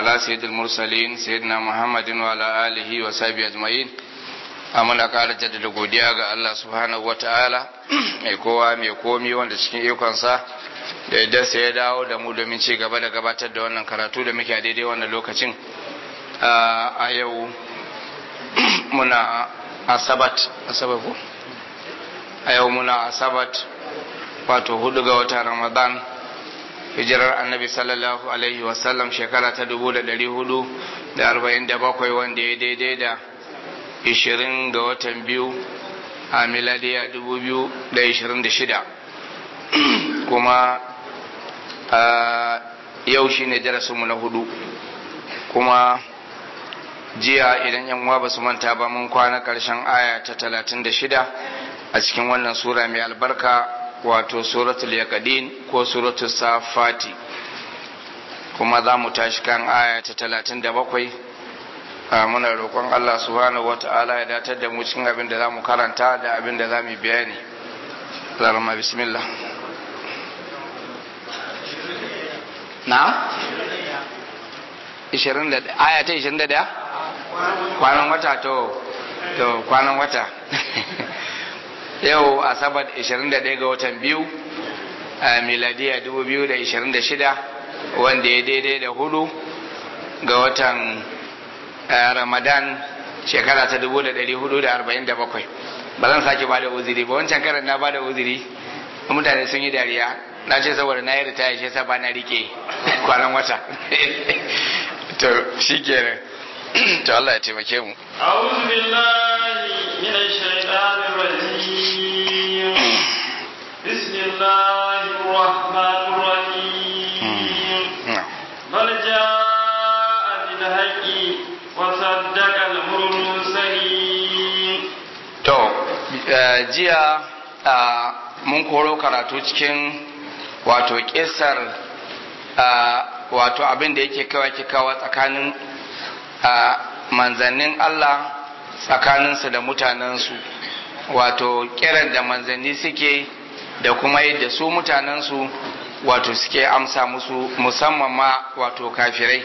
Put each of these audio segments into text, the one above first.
على سيد المرسلين سيدنا محمد وعلى آله وصحبه أجمعين muna ƙara jaddada godiya ga Allah subhanahu wa ta'ala mai kowa mai komi wanda cikin ikonsa da yadda sai ya dawo da mu domin ci gaba da gabatar da wannan karatu da muke a daidai wannan lokacin a yau muna asabat asabat ko a yau muna asabat wato hudu ga watan ramadan hijirar annabi sallallahu alaihi wasallam shekara ta dubu da dari hudu da arba'in da bakwai wanda ya daidai da ishirin ga watan biyu a miladiya dubu biyu da ishirin da shida kuma yau shi ne darasinmu na hudu kuma jiya idan yan uwa ba su manta ba mun kwana karshen aya ta talatin da shida a cikin wannan sura mai albarka wato suratul yaqadin ko suratul safati kuma za mu tashi kan aya ta talatin da bakwai muna roƙon Allah subhanahu wa ta'ala ya datar da mu cikin abin da za mu karanta da abin da za mu bayani zarama bismillah na? aya ta 21? kwanan wata to to kwanan wata yau asabar 21 ga watan biyu a miladiya 2026 wanda ya daidai da hudu ga watan ramadan shekara ta 1447 ba zan sake ba da uziri ba wancan karan na ba da uziri mutane sun yi dariya na ce saboda na yi ritaya shi yasa ba na rike kwanan wata to shi kenan to Allah ya taimake mu أعوذ بالله من الشيطان الرجيم بسم الله الرحمن الرحيم بل جاء بالحق وصدق المرسلين to jiya mun koro karatu cikin wato kisar wato abin da yake kawa kawa tsakanin manzannin Allah tsakaninsu da mutanensu wato kiran da manzanni suke da kuma yadda su mutanensu wato suke amsa musu musamman ma wato kafirai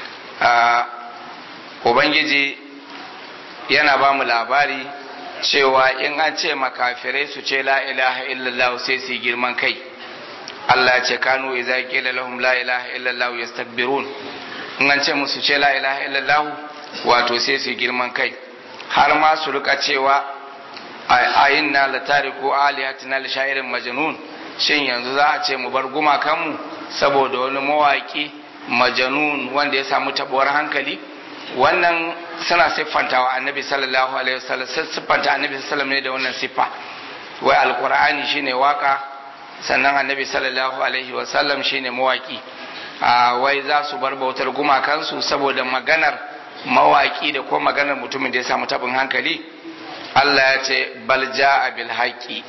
ubangiji yana ba mu labari cewa in an ce makafirai su ce la ilaha illallah sai su yi girman kai Allah ce kanu idza qila lahum la ilaha illallah yastakbirun in an ce musu ce la ilaha illallah wato sai su girman kai har ma su rika cewa ayin na la tariku alihatina li sha'irin majnun shin yanzu za a ce mu bar gumakanmu saboda wani mawaki majanun wanda ya samu tabuwar hankali wannan suna siffantawa annabi sallallahu alaihi wasallam siffanta annabi sallallahu ne da wannan siffa wai alqur'ani shine waka sannan annabi sallallahu alaihi wasallam shine mawaki wai za su bar bautar gumakansu saboda maganar mawaki da ko maganar mutumin da ya samu tabin hankali Allah ya ce bal ja'a bil haqqi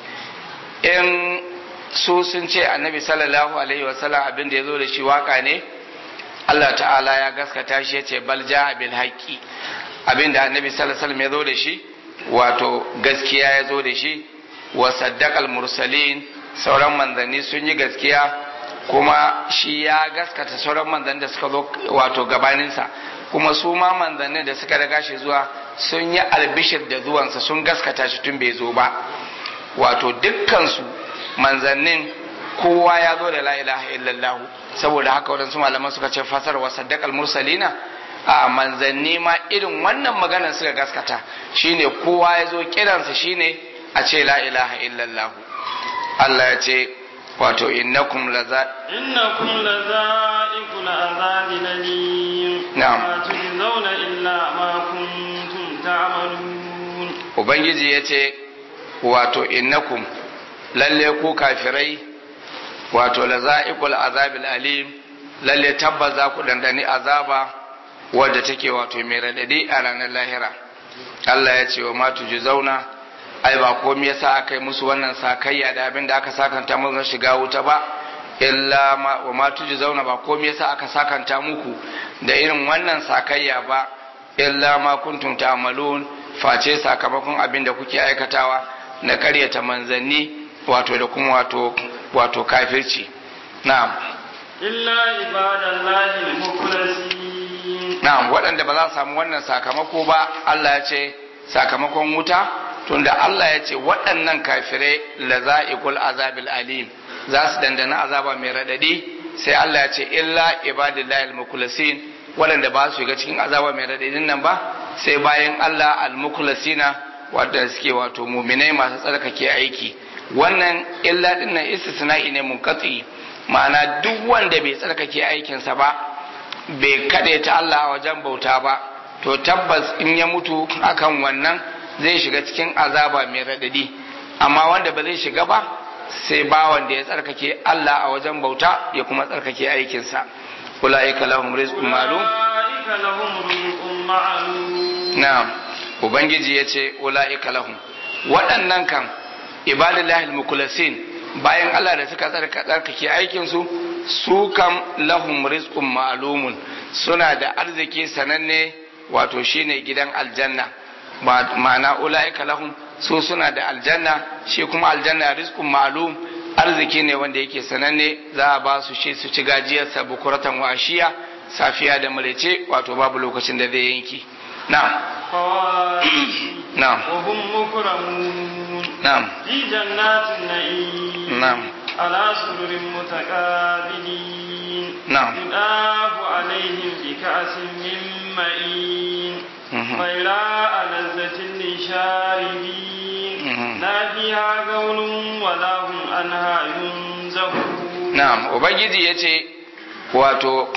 in su sun ce annabi sallallahu alaihi wasallam abin da ya zo da shi waka ne Allah ta'ala ya gaskata shi ya ce bal ja'a bil haqqi abin da annabi sallallahu alaihi wasallam ya zo da shi wato gaskiya ya zo da shi wa saddaqal mursalin sauran manzanni sun yi gaskiya kuma shi ya gaskata sauran manzanni da suka zo wato gabaninsa kuma su ma manzannin da suka daga shi zuwa sun yi albishir da zuwansa sun gaskata shi tun bai zo ba wato dukkansu manzannin kowa ya zo da la ilaha illallah saboda haka waɗansu malaman suka ce fasar wa saddaqal mursalina a manzanni ma irin wannan maganar suka gaskata shine kowa ya zo kiransa shine a ce la ilaha illallah Allah ya ce wato innakum laza innakum lazaiqul azabi lalim Na'am. ma tujzauna illa ma kuntum ta'malun ubangiji ya ce wato innakum lalle ku kafirai wato laza'iqul azabil alim lalle tabbas za ku dandani azaba wadda take wato mai radadi a ranar lahira Allah ya ce wa ma zauna ai ba komai yasa aka yi musu wannan sakayya da abin da aka sakanta musu na shiga wuta ba illa ma wa ma zauna ba komai yasa aka sakanta muku da irin wannan sakayya ba illa ma kuntum ta'malun face sakamakon abin da kuke aikatawa na karyata manzanni wato da kuma wato wato kafirci na'am illa ibadallahi al-mukhlasin na'am waɗanda ba za su samu wannan sakamako ba Allah ya ce sakamakon wuta tunda Allah ya ce waɗannan kafirai la za'iqul azabil alim za su dandana azaba mai radadi sai Allah ya ce illa ibadillahi al-mukhlasin waɗanda ba su shiga cikin azaba mai radadin nan ba sai bayan Allah al-mukhlasina wanda suke wato muminai masu tsarkake aiki wannan illa din nan istisna'i ne munqati ma'ana duk wanda bai tsarkake aikinsa ba bai kade ta Allah a wajen bauta ba to tabbas in ya mutu akan wannan zai shiga cikin azaba mai radadi amma wanda ba zai shiga ba sai ba wanda ya tsarkake Allah a wajen bauta ya kuma tsarkake aikinsa ulaika lahum rizqun ma'lum أولئك لهم رزق معلوم na'am ubangiji yace ulaika lahum waɗannan kan ibadillahi almukhlasin bayan Allah da suka tsarka tsarkake aikin su su kam lahum rizqun ma'lumun suna da arziki sananne wato shine gidan aljanna Ma- ma'ana ulaika lahum su suna da aljanna shi kuma aljanna rizqun ma'lum arziki ne wanda yake sananne za a ba su shi su ci gajiyarsa bukuratan washiya safiya da mulece wato babu lokacin da zai yanki na'am فواكه na'am وهم مكرمون na'am في جنات النعيم نعم. على سرر متقابلين نعم. يطاف عليهم بكأس من معين مهم. غيراء لذة للشاربين مهم. لا فيها قول ولا هم عنها ينزفون na'am ubangiji yace wato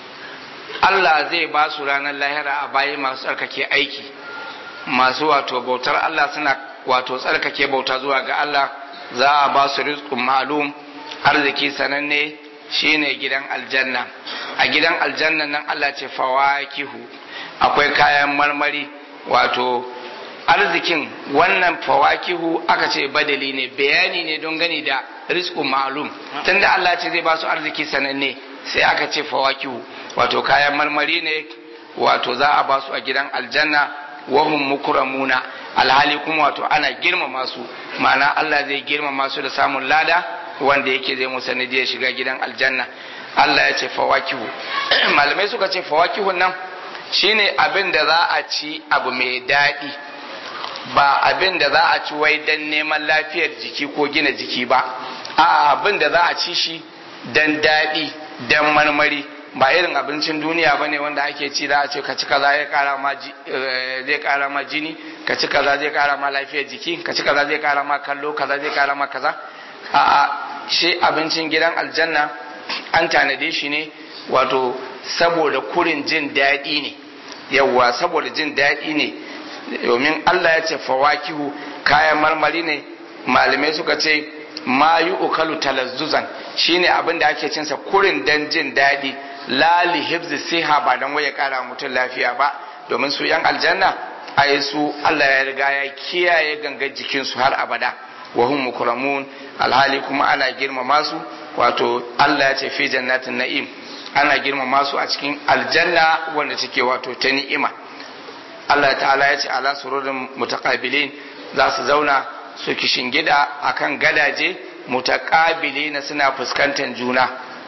Allah zai ba su ranar lahira a bayi masu tsarkake aiki masu wato bautar Allah suna wato tsarkake bauta zuwa ga Allah za a ba su rizqun ma'lum arziki sananne shine gidan aljanna a gidan aljanna nan Allah ce fawakihu akwai kayan marmari wato arzikin wannan fawakihu aka ce badali ne bayani ne don gani da rizqun ma'lum tunda Allah ce zai ba su arziki sananne sai aka ce fawakihu wato kayan marmari ne wato za a ba su a gidan aljanna wahum mukramuna alhali kuma wato ana girmama su ma'ana Allah zai girmama su da samun lada wanda yake zai musa ya shiga gidan aljanna Allah ya ce fawakihu malamai suka ce fawakihun nan shine abin da za a ci abu mai daɗi ba abin da za a ci wai don neman lafiyar jiki ko gina jiki ba a abin da za a ci shi don daɗi don marmari ba irin abincin duniya bane wanda ake ci za a ce ka ci kaza zai kara ma ji- eh, zai kara ma jini ka ci kaza zai kara ma lafiyar jiki ka ci kaza zai kara ma kallo kaza zai kara ma kaza a shi abincin gidan aljanna an tanade shi ne wato saboda kurin jin daɗi ne yawwa saboda jin daɗi ne domin Allah ya ce fawakihu kayan marmari ne malamai suka ce ma yi ukalu talazzuzan shine abin da ake cinsa kurin dan jin daɗi lali hibzi siha ba dan waye kara mutum lafiya ba domin su yan aljanna ai su Allah ya riga ya kiyaye gangar jikinsu har abada wa hum mukramun alhali kuma ana girmama su wato Allah ya ce fi jannatin na'im ana girmama su a cikin aljanna wanda take wato ta ni'ima Allah ta'ala ya ce ala sururin mutaqabilin za su zauna su gida akan gadaje mutaqabilina suna fuskantar juna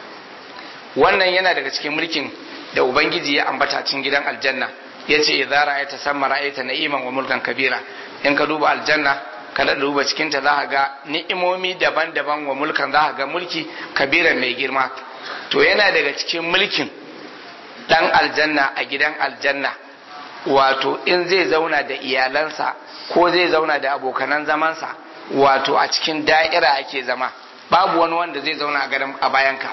wannan yana daga cikin mulkin da ubangiji ya ambata cikin gidan aljanna yace idza ra'aita samma ra'aita na'iman wa mulkan kabira in ka duba aljanna kada duba cikin ta zaka ga ni'imomi daban-daban wa mulkan zaka ga mulki kabira mai girma to yana daga cikin mulkin dan aljanna a gidan aljanna wato in zai zauna da iyalansa ko zai zauna da abokanan zamansa wato a cikin da'ira ake zama babu wani wanda zai zauna a gadon a bayanka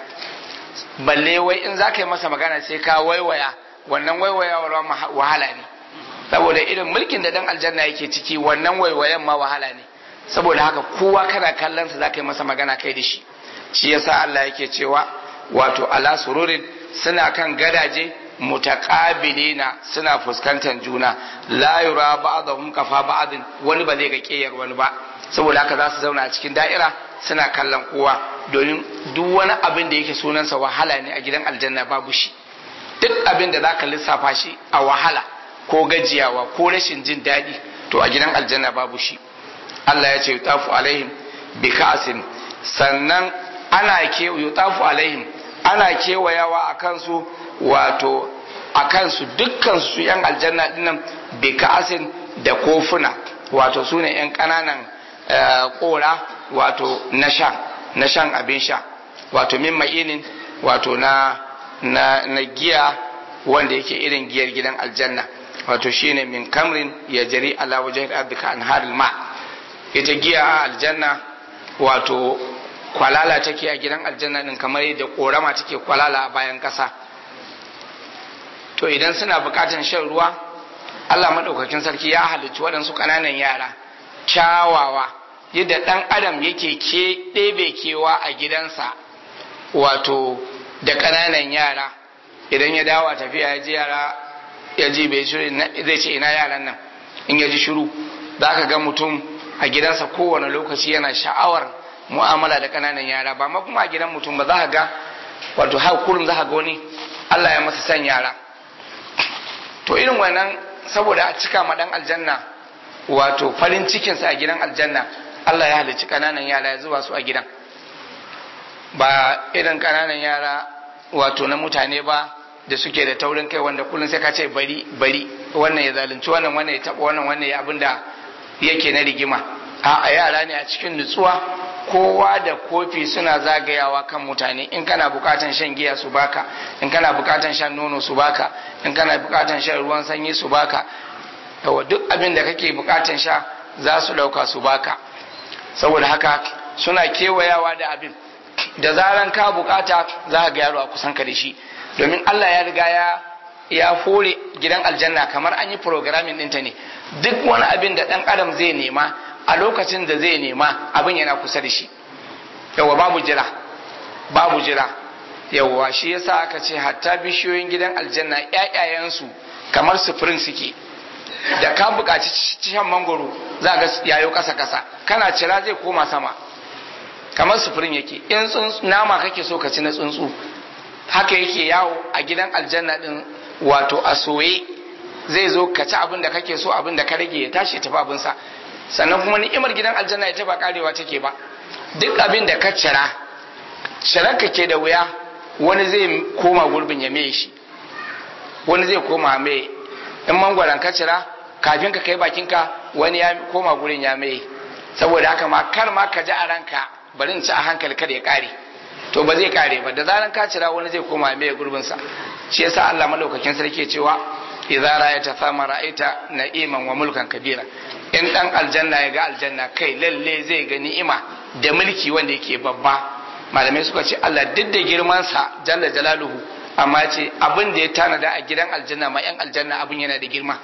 balle wai in za ka yi masa magana sai ka waiwaya wannan waiwayawar wahala ne saboda irin mulkin da dan aljanna yake ciki wannan waiwayan ma wahala ne saboda haka kowa kana kallon sa za ka yi masa magana kai da shi shi yasa Allah yake cewa wato ala sururin suna kan gadaje mutaqabilina suna fuskantar juna la yura ba'dhum kafa ba'din wani ba zai ga kiyar wani ba saboda haka za su zauna a cikin da'ira suna kallon kowa domin duk wani abin da yake sunansa wahala ne a gidan aljanna babu shi duk abin da zaka lissafa shi a wahala ko gajiyawa ko rashin jin daɗi to a gidan aljanna babu shi Allah ya ce yutafu alaihim bi ka'sin sannan ana ke yutafu alaihim ana kewayawa a kansu wato a kansu dukkan su yan aljanna dinnan bi ka'asin da kofuna wato su ne yan kananan kora wato na sha na shan abin sha wato min ma'inin wato na na na giya wanda yake irin giyar gidan aljanna wato shine min kamrin ya jari ala wajen ardika anharil ma ita giya a aljanna wato kwalala take a gidan aljanna din kamar yadda korama take kwalala a bayan kasa to idan suna bukatan shan ruwa Allah madaukakin sarki ya halicci waɗansu ƙananan yara kyawawa yadda ɗan adam yake ke ɗebe kewa a gidansa wato da ƙananan yara idan ya dawo a tafiya ya ji yara ya ji bai shiru zai ce ina yaran nan in ya ji shiru za ka ga mutum a gidansa kowane lokaci yana sha'awar mu'amala da ƙananan yara ba ma kuma a gidan mutum ba za ka ga wato har kullum za ka ga wani Allah ya masa san yara to irin wannan saboda a cika ma dan aljanna wato farin cikinsa a gidan aljanna Allah ya halicci ƙananan yara ya zuba su a gidan ba irin ƙananan yara wato na mutane ba da suke da taurin kai wanda kullum sai ka ce bari bari wannan ya zalunci wannan wannan ya taɓa wannan wannan ya abin da yake na rigima a yara ne a cikin nutsuwa kowa da kofi suna zagayawa kan mutane in kana bukatan shan giya su baka in kana bukatan shan nono su baka in kana bukatan shan ruwan sanyi su baka yawa duk abin da kake bukatan sha za su dauka su baka saboda haka suna kewayawa da abin da zaran ka bukata za ka ga yaro a kusan ka da shi domin Allah ya riga ya ya fore gidan aljanna kamar an yi programming ɗinta ne duk wani abin da ɗan adam zai nema a lokacin da zai nema abin yana kusa da shi yawa babu jira babu jira yawa shi yasa aka ce hatta bishiyoyin gidan aljanna ƴaƴayensu kamar sufurin suke da ka buƙaci shan mangoro za ga yayo kasa kasa kana cira zai koma sama kamar sufurin yake in nama kake so ka ci na tsuntsu haka yake yawo a gidan aljanna din wato a soye zai zo ka ci abin da kake so abin da ka rage ya tashi tafi abinsa sannan kuma ni'imar gidan aljanna ita ba karewa take ba duk abin da ka cira cirar ka ke da wuya wani zai koma gurbin ya mai shi wani zai koma mai in mangwaron ka cira kafin ka kai bakinka wani ya koma gurin ya mai saboda haka ma kar ma ka ji a ranka bari in ci a hankali kada ya kare to ba zai kare ba da zaran ka cira wani zai koma mai gurbin sa shi yasa Allah madaukakin sarki cewa idza ra'aita thama ra'aita na'iman wa mulkan kabira in dan aljanna ya ga aljanna kai lalle zai ga ni'ima da mulki wanda yake babba malamai suka ce Allah duk da girman sa jalla jalaluhu amma ce abin da ya tanada a gidan aljanna ma yan aljanna abin yana da girma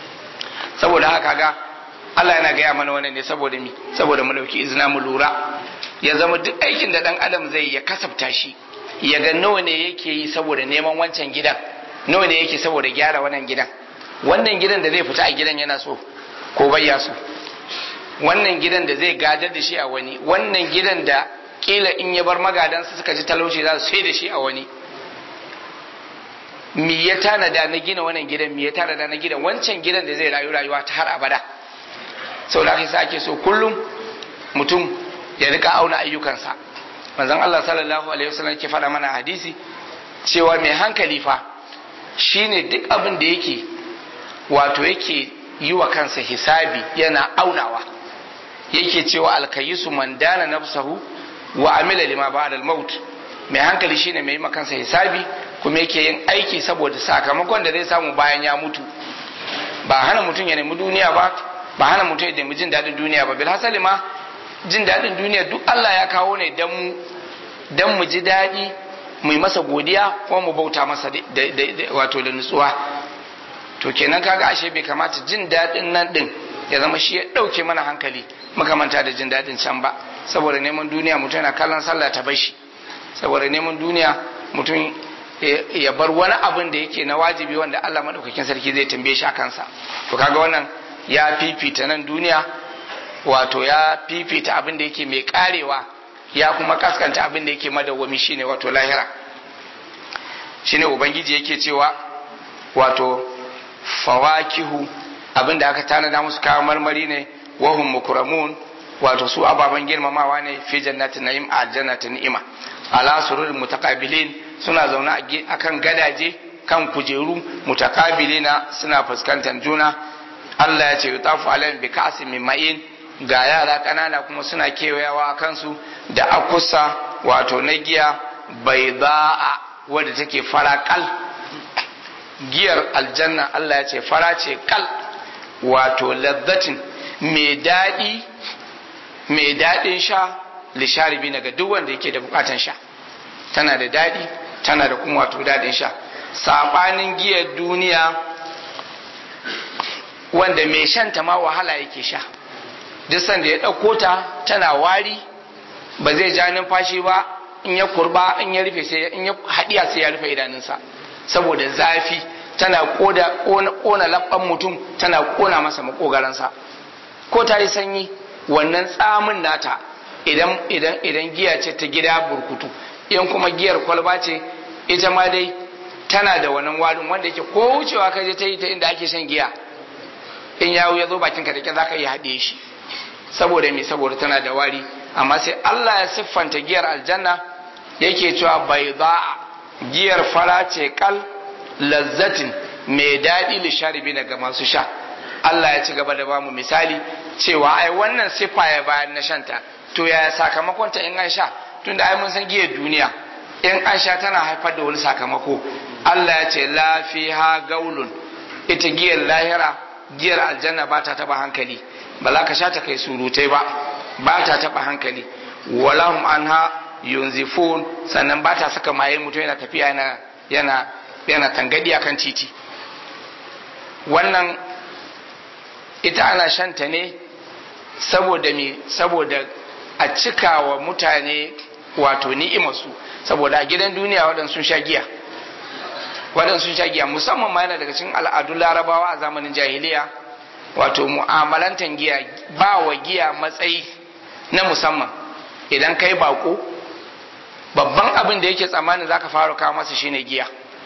saboda haka ga Allah yana gaya mana wannan ne saboda mi saboda mu dauki izina mu lura ya zama duk aikin da dan adam zai ya kasafta shi ya ga nawa ne yake yi saboda neman wancan gidan nawa ne yake saboda gyara wannan gidan wannan gidan da zai fita a gidan yana so ko bai ya so wannan gidan da zai gadar da shi a wani wannan gidan da kila in ya bar magadansa suka ji talauci za su sai da shi a wani me ya tanada na gina wannan gidan me ya tanada na gidan wancan gidan da zai rayu rayuwa ta har abada sau da sa ake so kullum mutum ya rika auna ayyukansa manzon Allah sallallahu alaihi wasallam ke faɗa mana hadisi cewa mai hankali fa shine duk abin da yake wato yake yi wa kansa hisabi yana aunawa yake cewa alkayisu man dana nafsahu wa amila lima ba'da al-maut mai hankali shine mai yi kansa hisabi kuma yake yin aiki saboda sakamakon da zai samu bayan ya mutu ba hana mutum ya nemi duniya ba ba hana mutum ya nemi jin daɗin duniya ba bil hasali ma jin daɗin duniya duk Allah ya kawo ne dan mu dan mu ji daɗi mu yi masa godiya kuma mu bauta masa wato da nutsuwa to kenan kaga ashe bai kamata jin daɗin nan din ya zama shi ya ɗauke mana hankali muka manta da jin daɗin can ba saboda neman duniya mutum yana kallon sallah ta bashi saboda neman duniya mutum ya bar wani abin da yake na wajibi wanda Allah madaukakin sarki zai tambaye shi a kansa to kaga wannan ya fifita nan duniya wato ya fifita abin da yake mai karewa ya kuma kaskanta abin da yake madawwami shine wato lahira shine ubangiji yake cewa wato fawakihu abin da aka tanada musu kayan marmari ne wahum mukramun wato su ababen girmamawa ne fi jannatin na'im a jannatin ni'ima ala sururin mutaqabilin suna zaune akan gadaje kan kujeru mutakabilina suna fuskantar juna Allah ya ce yutafu alaihim bi ka'sin min ma'in ga yara kanana kuma suna kewayawa a kansu da akusa wato na giya bai ba'a wadda take fara kal giyar aljanna Allah ya ce fara ce kal wato lazzatin mai daɗi mai daɗin sha lisharibi ga duk wanda yake da bukatan sha tana da daɗi tana da kuma wato daɗin sha saɓanin giyar duniya wanda mai shanta ma wahala yake sha duk sanda ya ɗauko ta tana wari ba zai ja numfashi ba in ya kurba in ya rufe sai in ya haɗiya sai ya rufe idanunsa saboda zafi tana ƙona labban mutum tana ƙona masa makogaransa ko ta yi sanyi wannan tsamin nata idan idan idan giya ce ta gida burkutu in kuma giyar kwalba ce ita ma dai tana da wannan warin wanda yake ko wucewa ka je ta yi ta inda ake shan giya in yawo ya zo bakin ka da za ka iya haɗe shi saboda me saboda tana da wari amma sai Allah ya siffanta giyar aljanna yake cewa bai za giyar fara ce kal lazzatin mai daɗi lisharibi daga masu sha Allah ya ci gaba da bamu misali cewa ai wannan siffa ya bayan na shanta to yaya sakamakonta in an sha tunda ai mun san giyar duniya in an sha tana haifar da wani sakamako Allah ya ce la fiha gaulun ita giyar lahira giyar aljanna ba ta taba hankali ba za ka sha ta kai surutai ba ba ta taba hankali walahum anha yunzifun sannan ba ta saka maye mutum yana tafiya yana yana yana tangadi akan titi wannan ita ana shanta ne saboda me saboda a cika wa mutane wato ni'imarsu saboda a gidan duniya waɗansu sun sha giya waɗansu sun sha giya musamman ma yana daga cikin al'adun larabawa a zamanin jahiliya wato mu'amalantan giya ba wa giya matsayi na musamman idan kai bako babban abin da yake tsammanin zaka fara kawo masa shine giya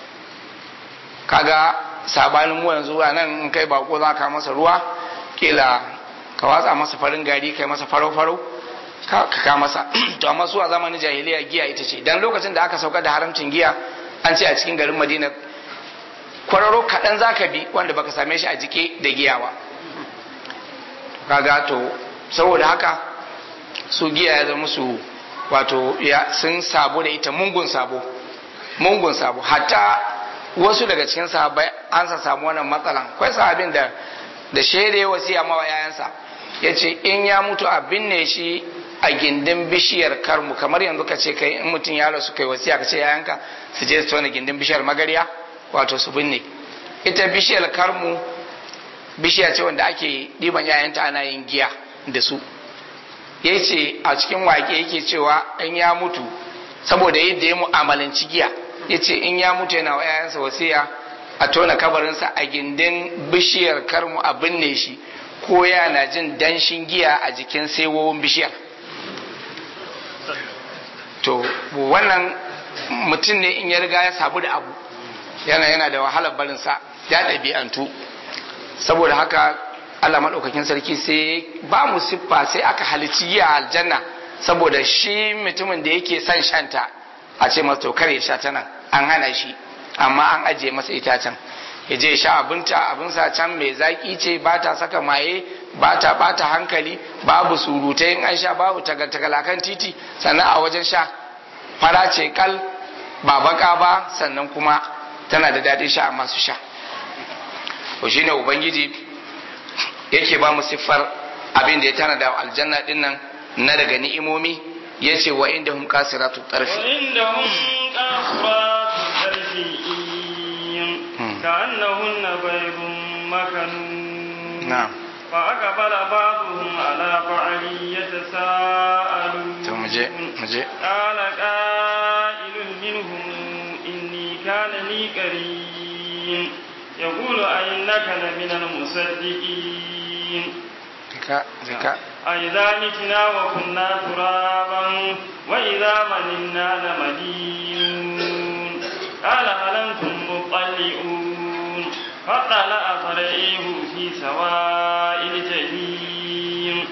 kaga sabanin mu yanzu a nan in kai bako za ka masa ruwa kila ka watsa masa farin gari kai masa farau farau ka ka masa to amma su a zamanin jahiliya giya ita ce dan lokacin da aka sauka da haramcin giya an ce a cikin garin madina kwararo kaɗan za ka bi wanda baka same shi a jike da giya ba kaga to saboda haka su giya ya zama su wato ya sun sabo da ita mungun sabo mungun sabo hatta wasu daga cikin sahabbai an sa samu wannan matsalan akwai sahabin da da shaida wasiya mawa yayansa yace in ya mutu a binne shi a gindin bishiyar karmu kamar yanzu ka ce kai in mutum ya rasu kai wasiya ka ce yayanka su je su tona gindin bishiyar magariya wato su binne ita bishiyar karmu bishiya ce wanda ake ɗiban yayanta ana yin giya da su ya ce a cikin waƙe yake cewa in ya mutu saboda yadda ya mu'amalanci giya ya ce in ya mutu yana wa yayansa wasiya a tona kabarinsa a gindin bishiyar karmu a binne shi ko yana jin danshin giya a jikin saiwowin bishiyar to wannan mutum ne in ya riga ya sabu da abu yana yana da wahalar barinsa ya ɗabi'antu saboda haka Allah maɗaukakin sarki sai ba mu siffa sai aka halicci giya a aljanna saboda shi mutumin da yake son shanta a ce masa to ya sha ta nan an hana shi amma an ajiye masa itacen ya je sha abinta abinsa can mai zaki ce ba ta saka maye ba ta bata hankali babu surutai in an sha babu tagatagalakan titi sannan a wajen sha fara ce kal ba baka ba sannan kuma tana da daɗin sha a masu sha to shine ubangiji yake ba mu siffar abin da ya tana da aljanna din nan na daga ni'imomi yace wa inda hum kasiratu tarfi wa inda hum kasiratu tarfi كأنهن بيض مكنون نعم فأقبل بعضهم على بعض يتساءلون مجي مجي قال قائل منهم إني كان لي قرين يقول أئنك لمن المصدقين ذكاء ذكاء أئذا متنا وكنا ترابا وإذا مننا لمدينون قال هل أنتم مطلعون فطلع فرعيه في سواء الجحيم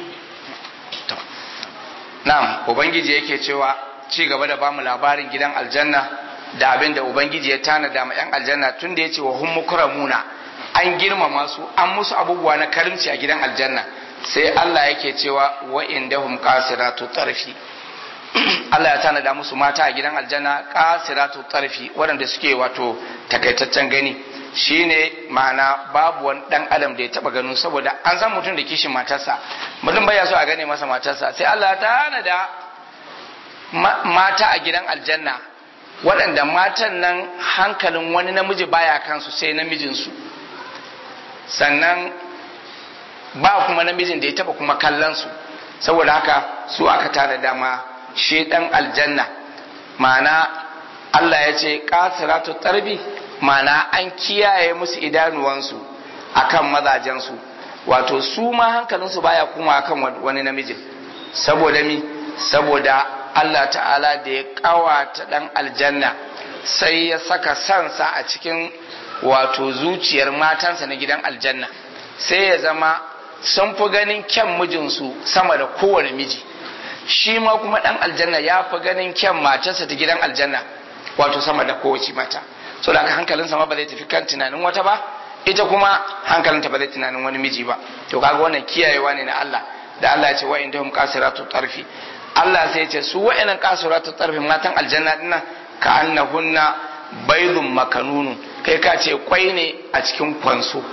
Na'am, Ubangiji yake cewa ci gaba da bamu labarin gidan aljanna da abin da ubangiji ya tanada ma yan aljanna tun da yace wa hum mukramuna an girmama su an musu abubuwa na karimci a gidan aljanna sai Allah yake cewa wa indahum qasiratu tarfi Allah ya tanada musu mata a gidan aljanna qasiratu tarfi waɗanda suke wato takaitaccen gani shine ma'ana babu wani dan adam da ya taba ganin saboda an san mutum da kishin matarsa mutum baya so a gane masa matarsa sai Allah ya tanada mata a gidan aljanna waɗanda matan nan hankalin wani namiji baya kansu sai namijinsu sannan ba kuma namijin da ya taba kuma kallon su saboda haka su aka tana dama shi dan aljanna ma'ana Allah ya ce kasiratu tarbi ma'ana an kiyaye musu idanuwansu akan mazajensu wato su ma hankalinsu baya kuma akan wani namijin saboda mi saboda Allah ta'ala da ya kawata dan aljanna sai ya saka sansa a cikin wato zuciyar matansa na gidan aljanna sai ya zama sun fi ganin kyan mijinsu sama da kowane miji shi ma kuma dan aljanna ya fi ganin kyan matarsa ta gidan aljanna wato sama da kowace mata so da haka hankalinsa ma ba zai tafi kan tunanin wata ba ita kuma hankalinta ba zai tunanin wani miji ba to kaga wannan kiyayewa ne na Allah da Allah ya ce wa indahum qasiratu tarfi Allah sai ya ce su wa'annan qasiratu tarfi matan aljanna dinnan ka annahunna baydun makanunun kai ka ce kwai ne a cikin kwanso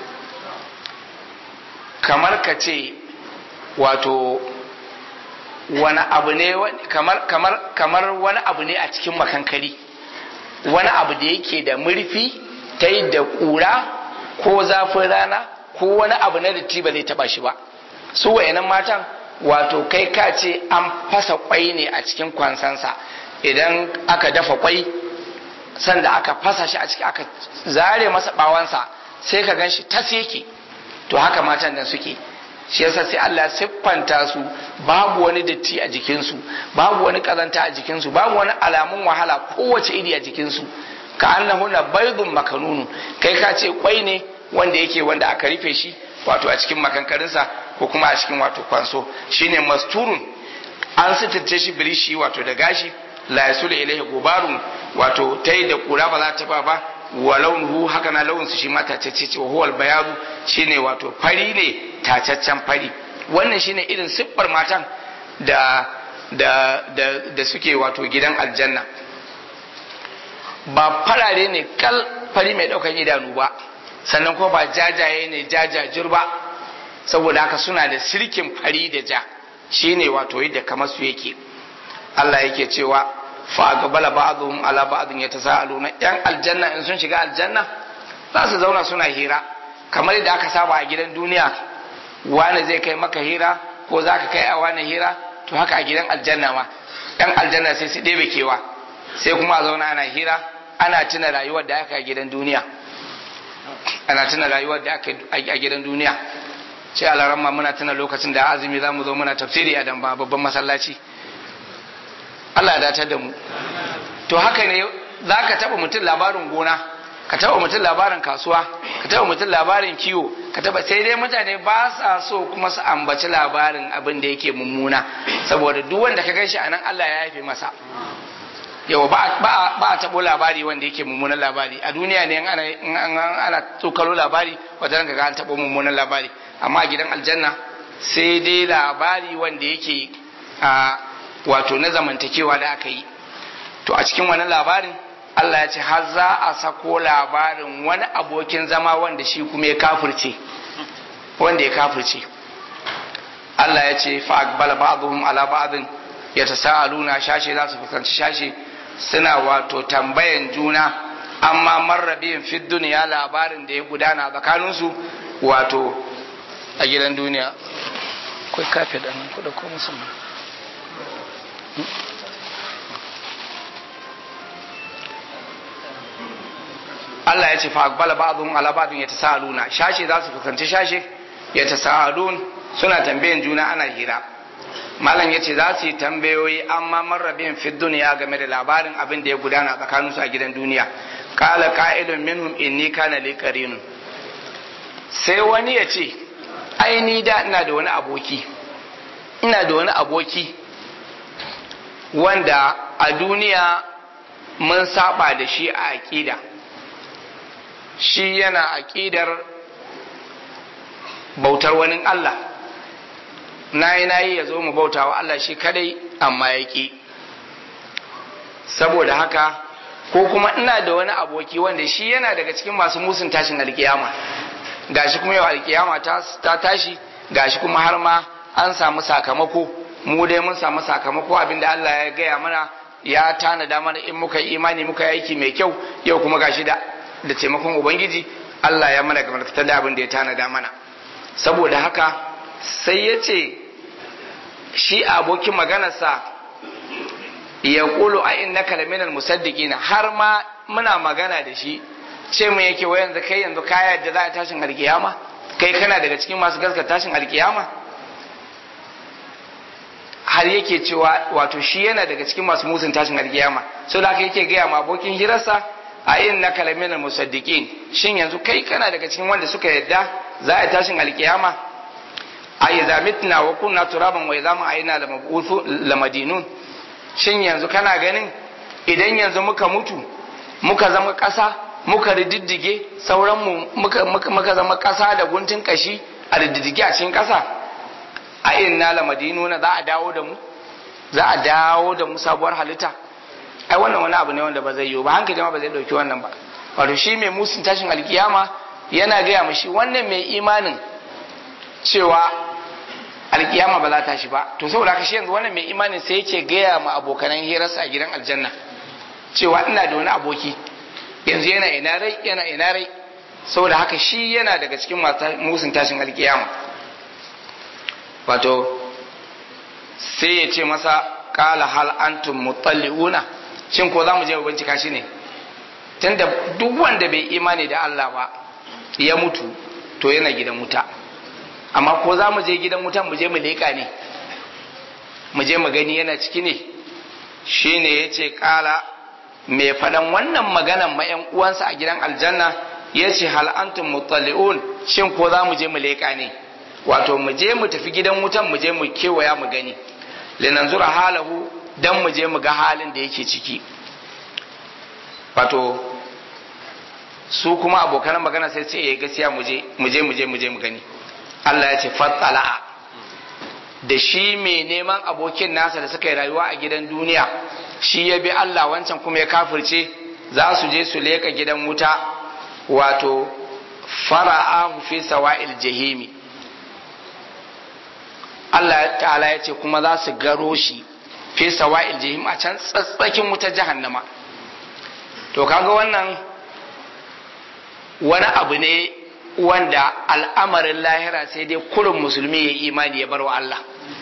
kamar ka ce wato wani abu ne kamar kamar kamar wani abu ne a cikin makankari wani abu da yake da murfi ta yi da ƙura ko zafin rana ko wani abu na datti ba zai taba shi ba su wayanan matan wato kai ka ce an fasa kwai ne a cikin kwansansa idan aka dafa kwai sanda aka fasa shi a ciki aka zare masa bawansa sai ka gan shi tas yake to haka matan nan suke shi yasa sai Allah siffanta su babu wani datti a jikinsu babu wani kazanta a jikinsu babu wani alamun wahala kowace iri a jikinsu ka annahunna baydun makanunu kai ka ce kwai ne wanda yake wanda aka rufe shi wato a cikin makankarinsa ko kuma a cikin wato kwanso shine masturun an sitirce shi birishi wato da gashi la yasul ilaihi gubarun wato tai da kura ba za ta ba ba wa launuhu haka na launinsu shi ma tacece ce wa huwal bayadu shine wato fari ne tacaccen fari wannan shine irin siffar matan da da da da suke wato gidan aljanna ba farare ne kal fari mai daukan idanu ba sannan kuma ba jajaye ne jajajir ba saboda haka suna da sirkin fari da ja shine wato yadda kamar su yake Allah yake cewa fa gabala ba'dhum ala ba'dhin yatasaaluna yan aljanna in sun shiga aljanna za su zauna suna hira kamar yadda aka saba a gidan duniya wani zai kai maka hira ko za ka kai a wani hira to haka a gidan aljanna ma yan aljanna sai su ɗebe kewa sai kuma a zauna ana hira ana tuna rayuwar da aka a gidan duniya ana tuna rayuwar da aka a gidan duniya ce alaramma muna tuna lokacin da azumi za mu zo muna tafsiri a dan babban masallaci Allah ya datar da mu to haka ne za ka taɓa mutum labarin gona ka taɓa mutum labarin kasuwa ka taɓa mutum labarin kiwo ka taɓa sai dai mutane ba sa so kuma su ambaci labarin abin da yake mummuna saboda duk wanda ka ganshi anan Allah ya yafe masa yau ba a taɓo labari wanda yake mummunan labari a duniya ne in ana tsokalo labari wajen ga an taɓo mummunan labari amma a gidan aljanna sai dai labari wanda yake a wato na zamantakewa da aka yi to a cikin wani labarin Allah ya ce har za a sako labarin wani abokin zama wanda shi kuma ya kafirce wanda ya kafirce Allah ya ce fa aqbala ba'dhum ala ba'dhin yatasaaluna shashe za su fuskanci shashe suna wato tambayan juna amma marrabin fi duniya labarin da ya gudana tsakaninsu wato a gidan duniya kai kafe da nan kuɗa ko musamman Allah ya ce fa aqbala ba'dhum ala ba'dhin yatasaaluna shashe za su fuskanci shashe yatasaalun suna tambayan juna ana hira malam yace za su yi tambayoyi amma marrabin fi duniya game da labarin abin da ya gudana tsakanin su a gidan duniya qala qa'ilun minhum inni kana li qarinun sai wani ya ce ai ni da ina da wani aboki ina da wani aboki wanda a duniya mun saba da shi a aƙida shi yana aƙidar bautar wani Allah na yi na yi ya zo mu bauta wa Allah shi kadai amma ya ƙi saboda haka ko kuma ina da wani aboki wanda shi yana daga cikin masu musun tashin alkiyama gashi kuma yau alkiyama ta tashi gashi kuma har ma an samu sakamako mu dai mun samu sakamako abinda Allah ya gaya mana ya tanada mana in muka yi imani muka yi aiki mai kyau yau kuma gashi da da taimakon ubangiji Allah ya mana kamar fitar da abin da ya tanada mana saboda haka sai ya ce shi abokin maganarsa ya kulu a inna kalaminal musaddiqina har ma muna magana da shi ce mu yake wa yanzu kai yanzu kaya da za a tashin alkiyama kai kana daga cikin masu gaskata tashin alkiyama har yake cewa wato shi yana daga cikin masu musun tashin alkiyama so da yake gaya ma abokin hirarsa a inna kalaminal musaddiqin shin yanzu kai kana daga cikin wanda suka yadda za a tashin alkiyama a idza mitna wa kunna turaban wa idza ma aina lamabuthu lamadinun shin yanzu kana ganin idan yanzu muka mutu muka zama ƙasa muka rididdige sauran mu muka, muka, muka zama ƙasa da guntun kashi a rididdige a cikin ƙasa a inna lamadinuna za a dawo da mu za a dawo da mu sabuwar halitta ai wannan wani abu ne wanda ba zai yiwu ba hankali ma ba zai dauki wannan ba wato shi mai musun tashin alkiyama yana gaya mashi wannan mai imanin cewa alkiyama ba za ta shi ba to saboda haka shi yanzu wannan mai imanin sai yake gaya ma abokanan hirarsa a gidan aljanna cewa ina da wani aboki yanzu yana ina rai yana ina rai saboda haka shi yana daga cikin musun tashin alkiyama wato sai ya ce masa kala hal antum mutalliuna shin ko za mu je mu bincika shi ne tunda duk wanda bai imani da Allah ba ya mutu to yana gidan wuta amma ko za mu je gidan wutan mu je mu leƙa ne mu je mu gani yana ciki ne shi ne ya ce ƙala mai faɗan wannan maganan ma ‘yan uwansa a gidan aljanna ya ce hal'antun mutalli'un shin ko za mu je mu leƙa ne wato mu je mu tafi gidan wutan mu je mu kewaya mu gani linanzura halahu dan mu je mu ga halin da yake ciki wato su kuma abokan magana sai ce ya gaskiya mu je mu je mu je mu je mu gani Allah ya ce fattala'a da shi mai neman abokin nasa da suka yi rayuwa a gidan duniya shi ya bi Allah wancan kuma ya kafirce za su je su leka gidan wuta wato fara'ahu fi sawa'il jahimi Allah ta'ala ya ce kuma za su garo shi fi sawa'il jahim a can tsatsakin wutar jahannama to kaga wannan wani abu ne wanda al'amarin lahira sai dai kurin musulmi ya imani ya bar wa Allah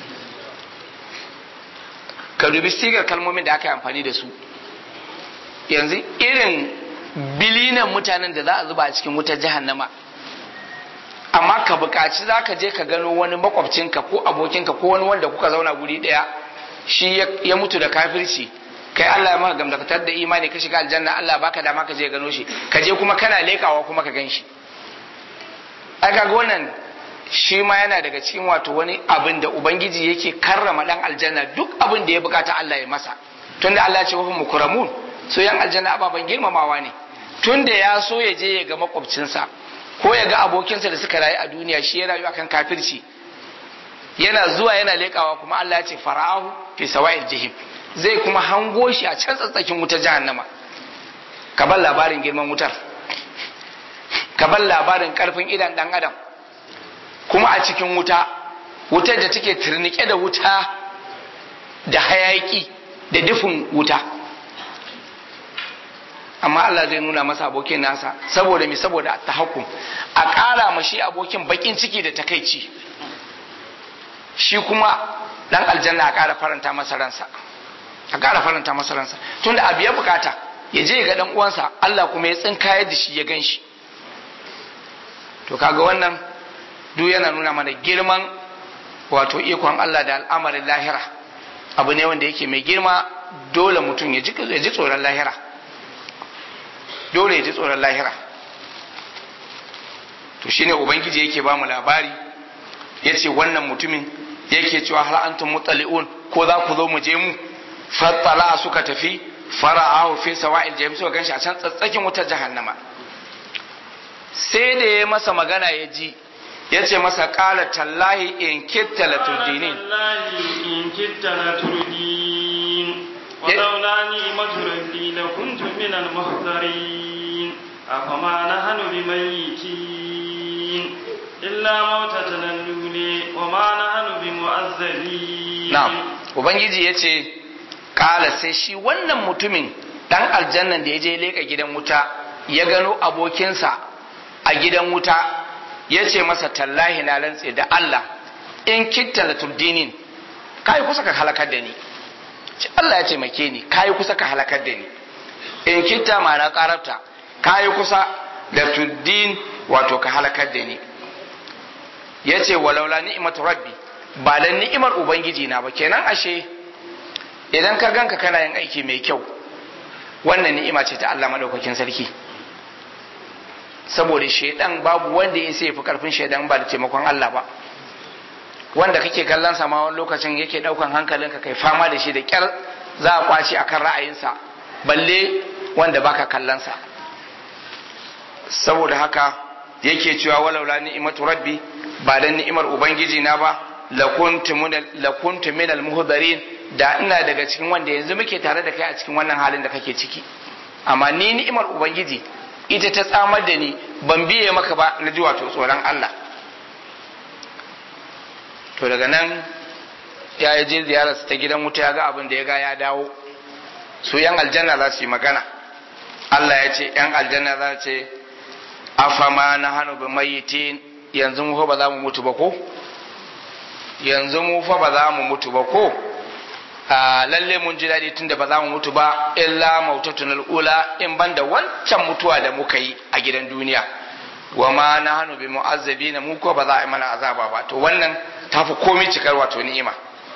ka dubi sigar kalmomin da aka yi amfani da su yanzu irin bilinan mutanen da za a zuba a cikin wutar jahannama amma ka buƙaci za ka je ka gano wani makwabcinka ko abokinka ko wani wanda kuka zauna guri ɗaya shi ya mutu da kafirci kai Allah ya maka gamdakatar da imani ka shiga aljanna Allah baka dama ka je gano shi ka je kuma kana lekawa kuma ka gan shi ai kaga wannan shi ma yana daga cikin wato wani abin da ubangiji yake karrama dan aljanna duk abin da ya bukata Allah ya masa tunda Allah ya ce wa mukramun so yan aljanna ababan girmamawa ne tunda ya so ya je ya ga makwabcinsa ko ya ga abokinsa da suka rayu a duniya shi ya rayu akan kafirci yana zuwa yana lekawa kuma Allah ya ce fara'ahu fi sawa'il jahim zai kuma hango shi a can tsatsakin wutar jahannama ka bar labarin girman wutar ka bar labarin karfin idan dan adam kuma a cikin wuta wutar da take turnike da wuta da hayaki da dufin wuta amma Allah zai nuna masa abokin nasa saboda mi saboda tahakkum a ƙara ma shi abokin bakin ciki da takaici shi kuma dan aljanna a ƙara faranta masa ransa a ƙara faranta masa ransa tunda abu ya bukata ya je ga dan uwansa Allah kuma ya tsinka da shi ya gan shi to kaga wannan duk yana nuna mana girman wato ikon Allah da al'amarin lahira abu ne wanda yake mai girma dole mutum ya ji tsoron lahira dole ya ji tsoron lahira to shine ubangiji yake ba mu labari ya ce wannan mutumin yake cewa har antum mutali'un ko za ku zo mu je mu fattala suka tafi fara'ahu fi sawa'il jahim suka ganshi a can tsatsakin wutar jahannama sai da ya masa magana ya ji ya ce masa qala tallahi in kitta la turdinin tallahi in kitta la turdin wa laula ni'matu rabbi la kuntu min al muhdarin afama nahnu bimayyitin illa mautatan al-luli wa ma nahnu bimu'azzabin na'am ubangiji yace kala sai shi wannan mutumin dan aljannan da ya je leka gidan wuta ya gano abokinsa a gidan wuta ya ce masa tallahi na rantse da Allah in kitta la turdinin kai kusa ka halakar da ni ce Allah ya ce make ni kai kusa ka halakar da ni in kitta ma na karabta kai kusa da tuddin wato ka halakar da ni ya ce walaula ni'imatu rabbi ba da ni'imar ubangiji na ba kenan ashe idan ka ganka kana yin aiki mai kyau wannan ni'ima ce ta Allah madaukakin sarki saboda shaidan babu wanda ya sai fi karfin shaidan ba da taimakon Allah ba wanda kake kallon sa ma wani lokacin yake daukan hankalinka kai fama da shi da kyar za a kwace akan ra'ayinsa balle wanda baka kallon sa saboda haka yake cewa walaula ni'imatu rabbi ba dan ni'imar ubangiji na ba lakuntu min al-muhdarin da ina daga cikin wanda yanzu muke tare da kai a cikin wannan halin da kake ciki amma ni ni'imar ubangiji ita ta tsamar da ni ban biye maka ba na ji wato tsoron Allah to daga nan ya yi je ziyararsa ta gidan wuta ya ga abin da ya ga ya dawo su yan aljanna za su yi magana Allah ya ce yan aljanna za su ce afama na hannu bi mayitin yanzu mu fa ba za mu mutu ba ko yanzu mu fa ba za mu mutu ba ko a lalle mun ji daɗi tunda ba za mu mutu ba illa mautatun al'ula in ban da wancan mutuwa da muka yi a gidan duniya wa ma na hannu bi mu'azzabi na mu ko ba za a yi mana azaba ba to wannan ta fi komai cikar wato ni'ima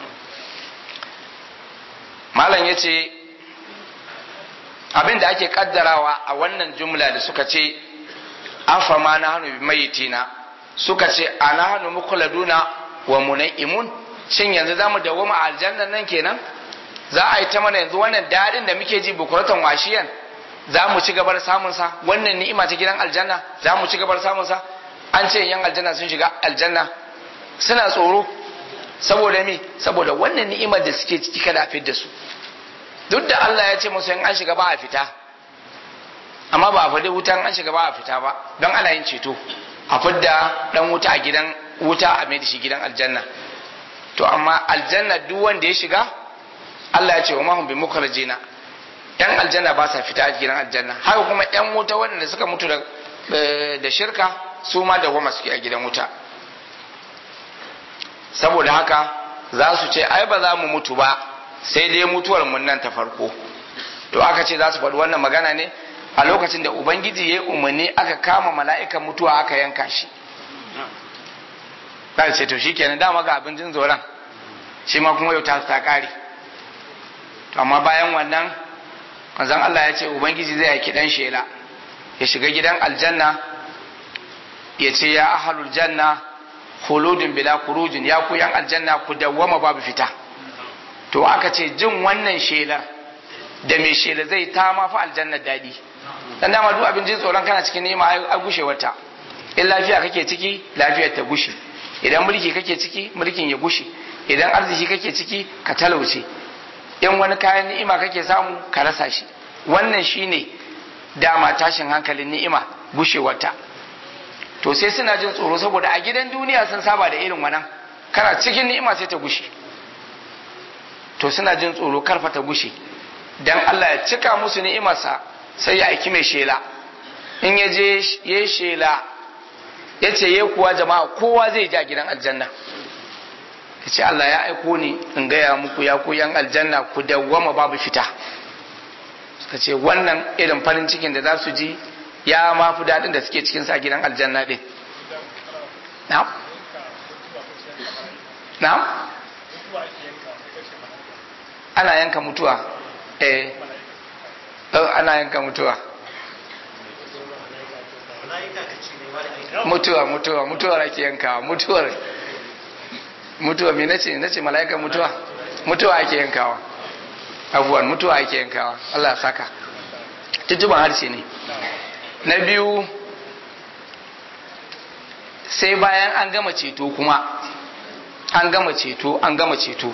malam ya ce abin da ake kaddarawa a wannan jumla da suka ce afa ma na hannu bi mayitina suka ce ana hannu mukuladuna wa munaimun shin yanzu zamu dawoma a aljannan nan kenan za a yi ta mana yanzu wannan dadin da muke ji bukuratan washiyan za mu ci gabar samun sa wannan ni'ima ta gidan aljanna za mu ci gabar samun sa an ce yan aljanna sun shiga aljanna suna tsoro saboda me saboda wannan ni'imar da suke ciki kada a fidda su duk da Allah ya ce musu in an shiga ba a fita amma ba a faɗi wutan an shiga ba a fita ba don ana yin ceto a fidda dan wuta a gidan wuta a mai da shi gidan aljanna to amma aljanna duk wanda ya shiga Allah ya ce wa mahum bi mukhrajina yan aljanna ba sa fita a gidan aljanna haka kuma yan wuta wanda suka mutu da da shirka su ma da goma suke a gidan wuta saboda haka za su ce ai ba za mu mutu ba sai dai mutuwar mun nan ta farko to aka ce za su faɗi wannan magana ne a lokacin da ubangiji ya yi umarni aka kama mala'ikan mutuwa aka yanka shi za ce to shi kenan dama ga abincin zoron shi ma kuma yau ta ta kare to amma bayan wannan manzon Allah ya ce ubangiji zai yaki dan shela ya shiga gidan aljanna ya ce ya ahalul janna khuludun bila kurujin ya ku yan aljanna ku dawwama babu fita to aka ce jin wannan shelar da mai shela zai ta ma fa aljanna dadi dan dama duk abin jin tsoron kana cikin nema a gushe wata in lafiya kake ciki lafiyar ta gushe idan mulki kake ciki mulkin ya gushe idan arziki kake ciki ka talauce in wani kayan ni'ima kake samu ka rasa shi wannan shine dama tashin hankalin ni'ima gushewarta to sai suna jin tsoro saboda a gidan duniya sun saba da irin wannan kana cikin ni'ima sai ta gushe to suna jin tsoro karfa ta gushe dan Allah ya cika musu ni'imarsa sai ya aiki mai shela in ya je ya shela ya ce ya kuwa jama'a kowa zai ja gidan aljanna ya ce Allah ya aiko ni in gaya muku ya ku yan aljanna ku dawwama babu fita suka ce wannan irin farin cikin da za su ji ya ma fi daɗin da suke cikin sa gidan aljanna ɗin na'am na'am ana yanka mutuwa eh ana yanka mutuwa mutuwa mutuwa mutuwar ake yankawa mutuwar mutuwa me nace nace mala'ika mutuwa mutuwa ake yankawa abubuwan mutuwa ake yankawa Allah saka tuntuban harshe ne na biyu sai bayan an gama ceto kuma an gama ceto an gama ceto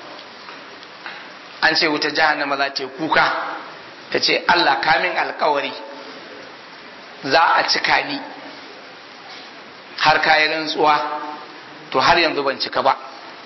an ce wuta jahannama za ta yi kuka ta ce Allah kamin alkawari za a cika ni har kayan rantsuwa to har yanzu ban cika ba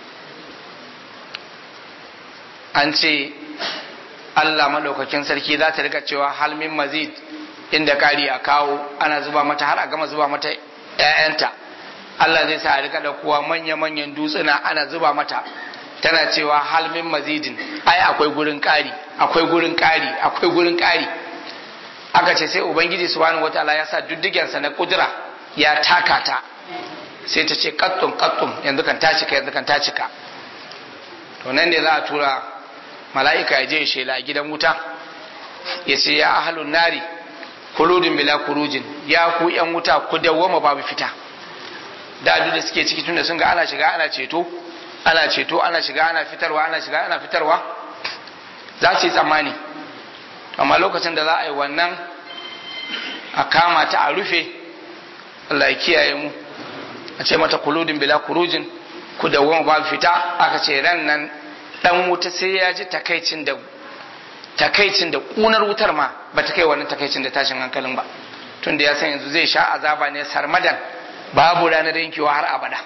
an ce Allah maɗaukakin sarki za ta rika cewa halmin mazid inda kari a kawo ana zuba mata har a gama zuba mata ‘ya'yanta Allah zai sa a rika ɗaukowa manya-manyan dutsuna ana zuba mata tana cewa halmin mazidin ai akwai gurin ƙari akwai gurin ƙari akwai gurin ƙari aka ce sai ubangiji subhanahu wataala ya sa duddigensa na kudura ya taka ta sai ta ce kattun kattun yanzu kan ta cika yanzu kan ta cika to nan ne za a tura mala'ika ya je ya shela a gidan wuta ya ce ya ahalun nari kuludin bila kurujin ya ku yan wuta ku dawwama babu fita da da suke ciki tunda sun ga ana shiga ana ceto ana ceto ana shiga ana fitarwa ana shiga ana fitarwa za su yi tsammani amma lokacin da za a yi wannan a kama ta a rufe Allah ya kiyaye mu a ce mata kuludin bila kurujin ku dawwama babu fita aka ce ran nan dan wuta sai ya ji takaicin da takaicin da kunar wutar ma ba ta kai wannan takaicin da tashin hankalin ba tun da ya san yanzu zai sha azaba ne sarmadan babu ranar yankewa har abada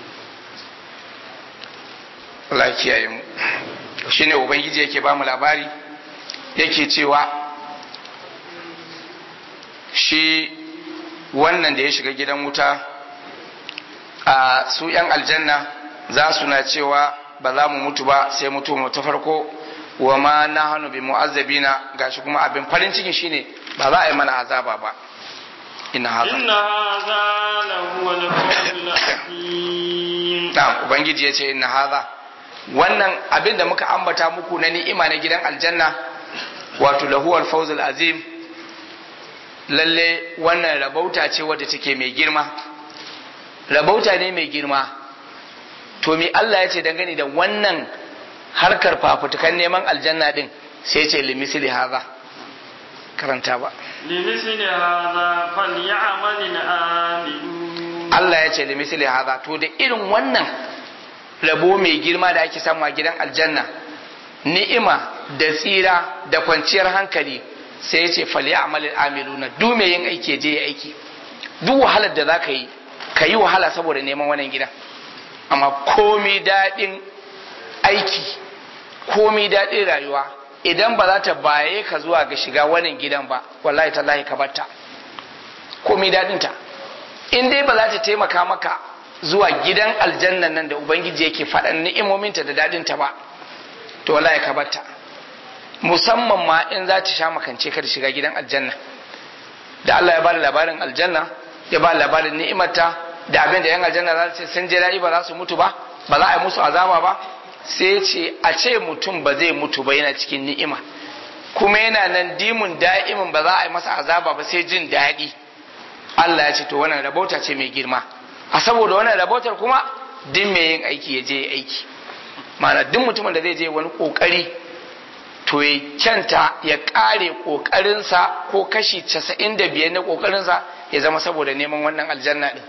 Allah ya kiyaye mu shine ubangiji yake ba mu labari yake cewa shi wannan da ya shiga gidan wuta a su yan aljanna za su na cewa ba za mu mutu ba sai mutu mu ta farko wa ma na hannu bi mu'azzabina gashi kuma abin farin ciki shine ba za a yi mana azaba ba inna haza inna haza lahu al-fawzul azim na'am ubangiji yace inna haza wannan abin da muka ambata muku na ni'ima na gidan aljanna wato lahu al-fawzul azim lalle wannan rabauta ce wadda take mai girma rabauta ne mai girma to me Allah ya ce dangane da wannan harkar fafutukan neman aljanna din sai ce limisili haza karanta ba limisli hadha falyamal al-amilun Allah ya ce limisili haza to da irin wannan rabo mai girma da ake samu a gidan aljanna ni'ima da tsira da kwanciyar hankali sai ya ce falyamal al-amiluna duk mai yin aiki je ya aiki duk wahalar da zaka yi ka yi wahala saboda neman wannan gidan amma komi daɗin aiki komi daɗin rayuwa idan ba za ta baye ka zuwa ga shiga wannan gidan ba wallahi tallahi ka batta komi daɗinta in dai ba za ta taimaka maka zuwa gidan aljannan nan da ubangiji yake faɗan ni'imominta da daɗinta ba to wallahi ka batta musamman ma in za ta sha makance ka da shiga gidan aljanna da Allah ya bada labarin aljanna ya bada labarin ni'imarta da abin da yan aljanna za su ce sun je daɗi ba za su mutu ba ba za a yi musu azaba ba sai ce a ce mutum ba zai mutu ba yana cikin ni'ima kuma yana nan dimun da'imin ba za a yi masa azaba ba sai jin daɗi Allah ya ce to wannan rabauta ce mai girma a saboda wannan rabautar kuma duk mai yin aiki ya je ya aiki ma'ana duk mutumin da zai je wani kokari to ya kyanta ya kare kokarinsa ko kashi casa'in da biyar na kokarinsa ya zama saboda neman wannan aljanna din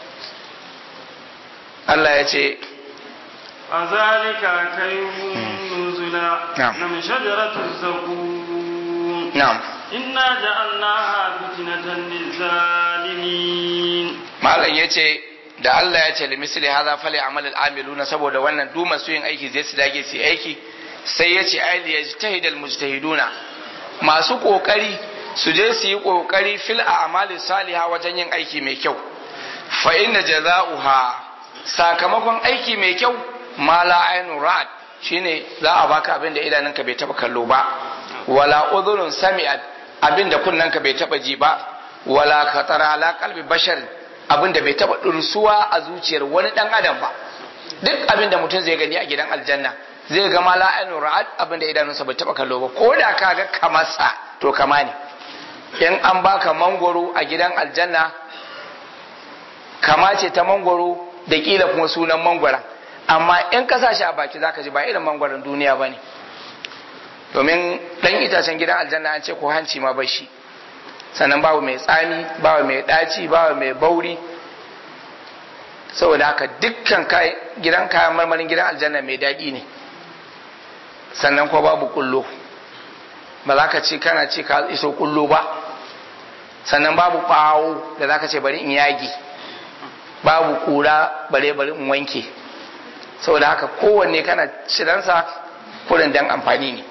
Allah ya ce فذلك خير نزلا نعم. من شجرة الزقوم na'am إنا جعلناها فتنة للظالمين malam ya ce da Allah ya ce limisli hadha fali amal al-amiluna saboda wannan duk masu yin aiki zai su dage su yi aiki sai ya ce ai yajtahidal mujtahiduna masu kokari su je su yi kokari fil a'mali salihah wajen yin aiki mai kyau fa inna jaza'uha sakamakon aiki mai kyau ma la ainu ra'at shine za a baka abin da idanunka bai taba kallo ba wala udhunun sami'at abin da kunnanka bai taba ji ba wala khatara ala qalbi bashar abin da bai taba dursuwa a zuciyar wani dan adam ba duk abin da mutum zai gani a gidan aljanna zai ga ma la ainu ra'at abin da idanunsa bai taba kallo ba ko da ka ga kamarsa to kama ne in an baka mangoro a gidan aljanna kama ce ta mangoro da kila kuma sunan mangwaron amma in ka sa shi a baki zaka ji ba irin mangwaron duniya ba ne domin dan itacen gidan aljanna an ce ko hanci ma bai shi sannan babu mai tsami babu mai ɗaci babu mai bauri saboda haka dukkan gidan kayan marmarin gidan aljanna mai daɗi ne sannan ko babu kullo ba za ka ce kana ce ka iso kullo ba sannan babu ɓawo da za ka ce bari in yagi babu kura bare bari in wanke saboda haka kowanne kana ciransa kurin dan amfani ne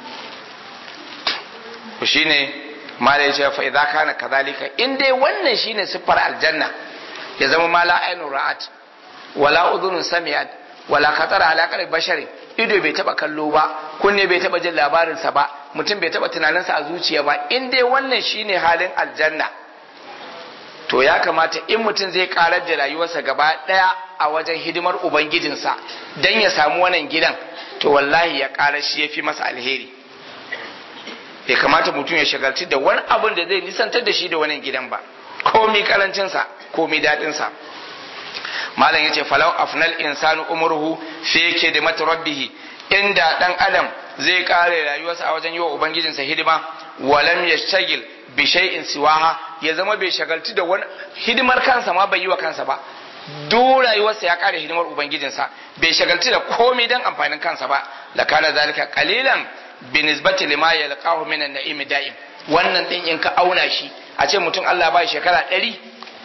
shi ne ma da ya ce fa idza kana kadhalika in dai wannan shine siffar aljanna ya zama ma la ainun ra'at wala udhunun sami'at wala khatara ala qalbi basharin ido bai taba kallo ba kunne bai taba jin labarin sa ba mutum bai taba tunaninsa a zuciya ba in dai wannan shine halin aljanna to ya kamata in mutum zai karar da rayuwarsa gaba daya a wajen hidimar ubangijinsa dan ya samu wannan gidan to wallahi ya karar shi yafi masa alheri bai kamata mutum ya shagalci da wani abin da zai nisantar da shi da wannan gidan ba komi karancinsa komi daɗinsa malam yace falau afnal insanu umruhu fi khidmati rabbih inda dan adam zai kare rayuwarsa a wajen yiwa ubangijinsa hidima walam yashtagil bi shay'in siwaha ya zama bai shagaltu da wani hidimar kansa ma bai yi wa kansa ba duk rayuwarsa ya kare hidimar ubangijinsa bai shagaltu da komai dan amfanin kansa ba la kana zalika qalilan bi nisbati lima yalqahu min an-na'im da'im wannan din in ka auna shi a ce mutum Allah ba shekara ɗari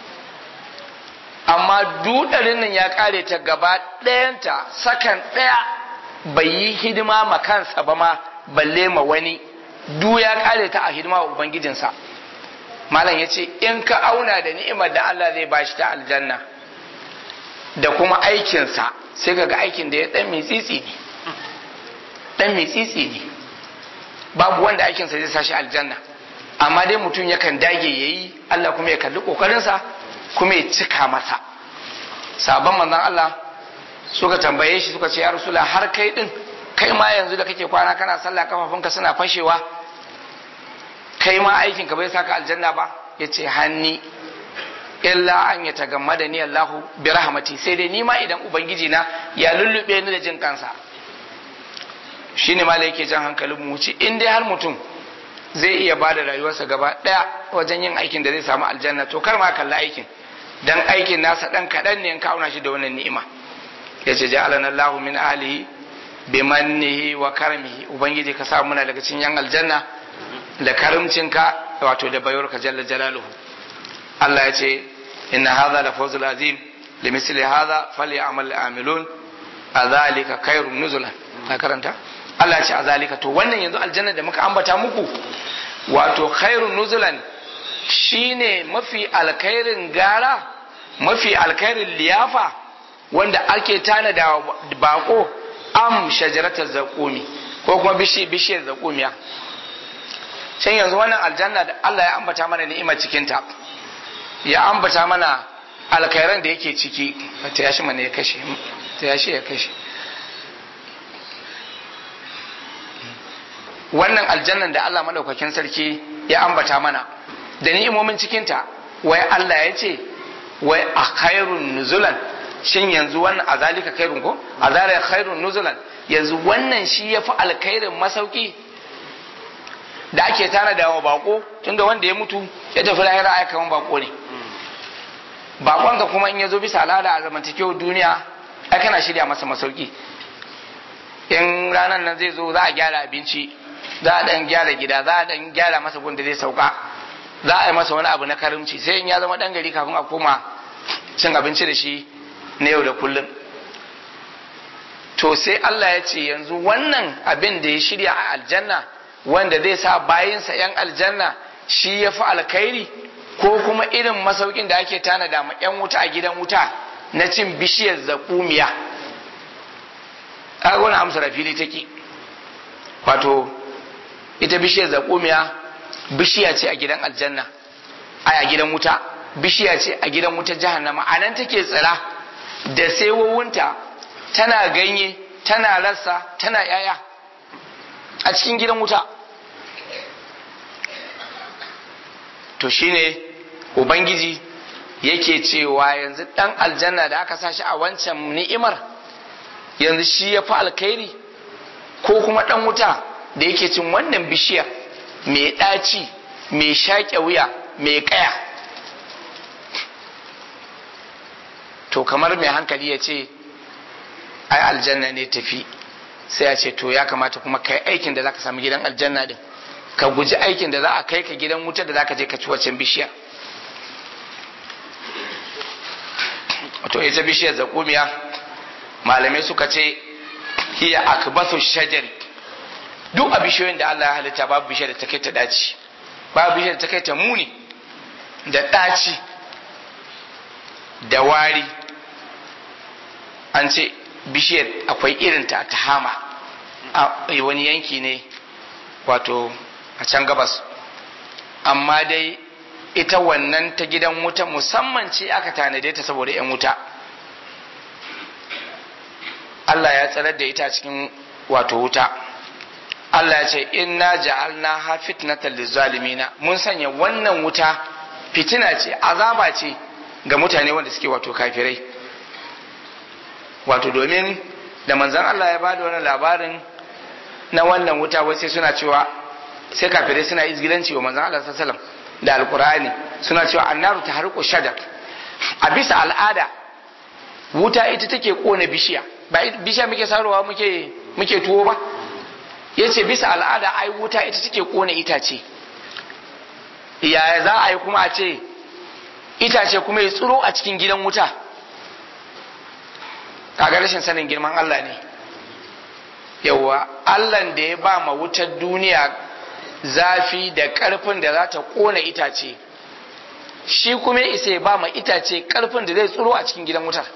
amma dudarin nan ya kare ta gaba ɗayanta sakan ɗaya bai yi hidima ma kansa ba ma balle ma wani du ya kare ta a hidima wa ubangijinsa malam ya ce in ka auna da ni'imar da Allah zai bashi ta aljanna da kuma aikinsa sai ka ga aikin da ya ɗan mitsitsi ne ɗan mitsitsi ne babu wanda aikinsa zai sashi aljanna amma dai mutum yakan dage ya yi Allah kuma ya kalli ƙoƙarinsa kuma ya cika masa sabon manzon Allah suka tambaye shi suka ce ya rasula har kai din kai ma yanzu da kake kwana kana sallah kafafunka suna fashewa kai ma aikin ka bai saka aljanna ba yace hanni illa an ya tagammada ni Allahu bi rahmati sai dai ni ma idan ubangiji na ya lullube ni da jin kansa shine ma yake jan hankalin mu ci in dai har mutum zai iya bada rayuwarsa gaba daya wajen yin aikin da zai samu aljanna to kar ma kalla aikin dan aikin nasa dan kaɗan ne in kauna shi da wannan ni'ima ya ce ja'alana Allahu min alihi bi mannihi wa karmihi ubangiji ka sa muna daga cikin yan aljanna da karimcinka wato da bayarka jalla jalaluhu Allah ya ce inna hadha la fawzul azim limithli hadha falyamal amilun azalika khairun nuzulan ka karanta Allah ya ce azalika to wannan yanzu aljanna da muka ambata muku wato khairun nuzulan shine mafi alkhairin gara mafi alkhairin liyafa wanda ake tanada bako am shajaratar zakumi ko kuma bishiyar zakumiya can yanzu wannan aljanna da Allah ya ambata mana ni'imar cikinta ya ambata mana alkhairan da yake ciki ta yashi mana ya kashe ta yashi ya kashe wannan aljannan da Allah madaukakin sarki ya ambata mana da ni'imomin cikinta wai Allah ya ce wai a khairun nuzulan shin yanzu wannan a zalika khairun ko a zalika khairun nuzulan yanzu wannan shi ya fi alkhairin masauki da ake tana da wa bako tunda wanda ya mutu ya tafi lahira ai kaman bako ne bakon ka kuma in ya zo bisa al'ada a zamantakewar duniya ai kana shirya masa masauki in ranar nan zai zo za a gyara abinci za a dan gyara gida za a dan gyara masa gun da zai sauka za a yi masa wani abu na karimci sai in ya zama dan gari kafin a koma cin abinci da shi na yau da kullum to sai Allah ya ce yanzu wannan abin da ya shirya a aljanna wanda zai sa bayinsa yan aljanna shi ya fi alkhairi ko kuma irin masaukin da ake tanada ma yan wuta a gidan wuta na cin bishiyar zakumiya a wani amsa da fili take wato ita bishiyar zakumiya bishiya ce a gidan aljanna a gidan wuta bishiya ce a gidan wuta jahannama a nan take tsira da saiwowinta tana ganye tana rassa tana yaya a cikin gidan wuta to shine ubangiji yake cewa yanzu dan aljanna da aka sashi a wancan ni'imar yanzu shi ya fi alkhairi ko kuma dan wuta da yake cin wannan bishiyar mai ɗaci mai shaƙe wuya mai ƙaya to kamar mai hankali ya ce ai aljanna ne tafi sai ya ce to ya kamata kuma kai aikin da zaka samu gidan aljanna din ka guji aikin da za a kai ka gidan wuta da zaka je ka ci waccan bishiyar to ita bishiyar zakumiya malamai suka ce hiya akbathu shajar duk a bishiyoyin da Allah ya halitta babu bishiyar da ta kai ta daci babu bishiyar da ta kai ta muni da daci da wari an ce bishiyar akwai irinta ta hama a wani yanki ne wato a can gabas amma dai ita wannan ta gidan wuta musamman ce aka tanade ta saboda 'yan wuta Allah ya tsarar da ita cikin wato wuta Allah ya ce inna ja'alna ha fitnatan lizalimina mun sanya wannan wuta fitina ce azaba ce ga mutane wanda suke wato kafirai wato domin da manzon Allah ya bada wannan labarin na wannan wuta wai sai suna cewa sai kafirai suna izgilanci wa manzon Allah sallallahu alaihi wasallam da alkur'ani suna cewa annaru ta harko shajar a bisa al'ada wuta ita take kone bishiya ba bishiya muke sarowa muke muke tuwo ba yace bisa al'ada ai wuta ita take kone itace yaya za a yi kuma a ce itace kuma ya tsiro a cikin gidan wuta kaga rashin sanin girman Allah ne yawwa Allah da ya ba ma wutar duniya zafi da ƙarfin da za ta ƙona itace shi kuma isa ba ma itace ƙarfin da zai tsoro a cikin gidan wutar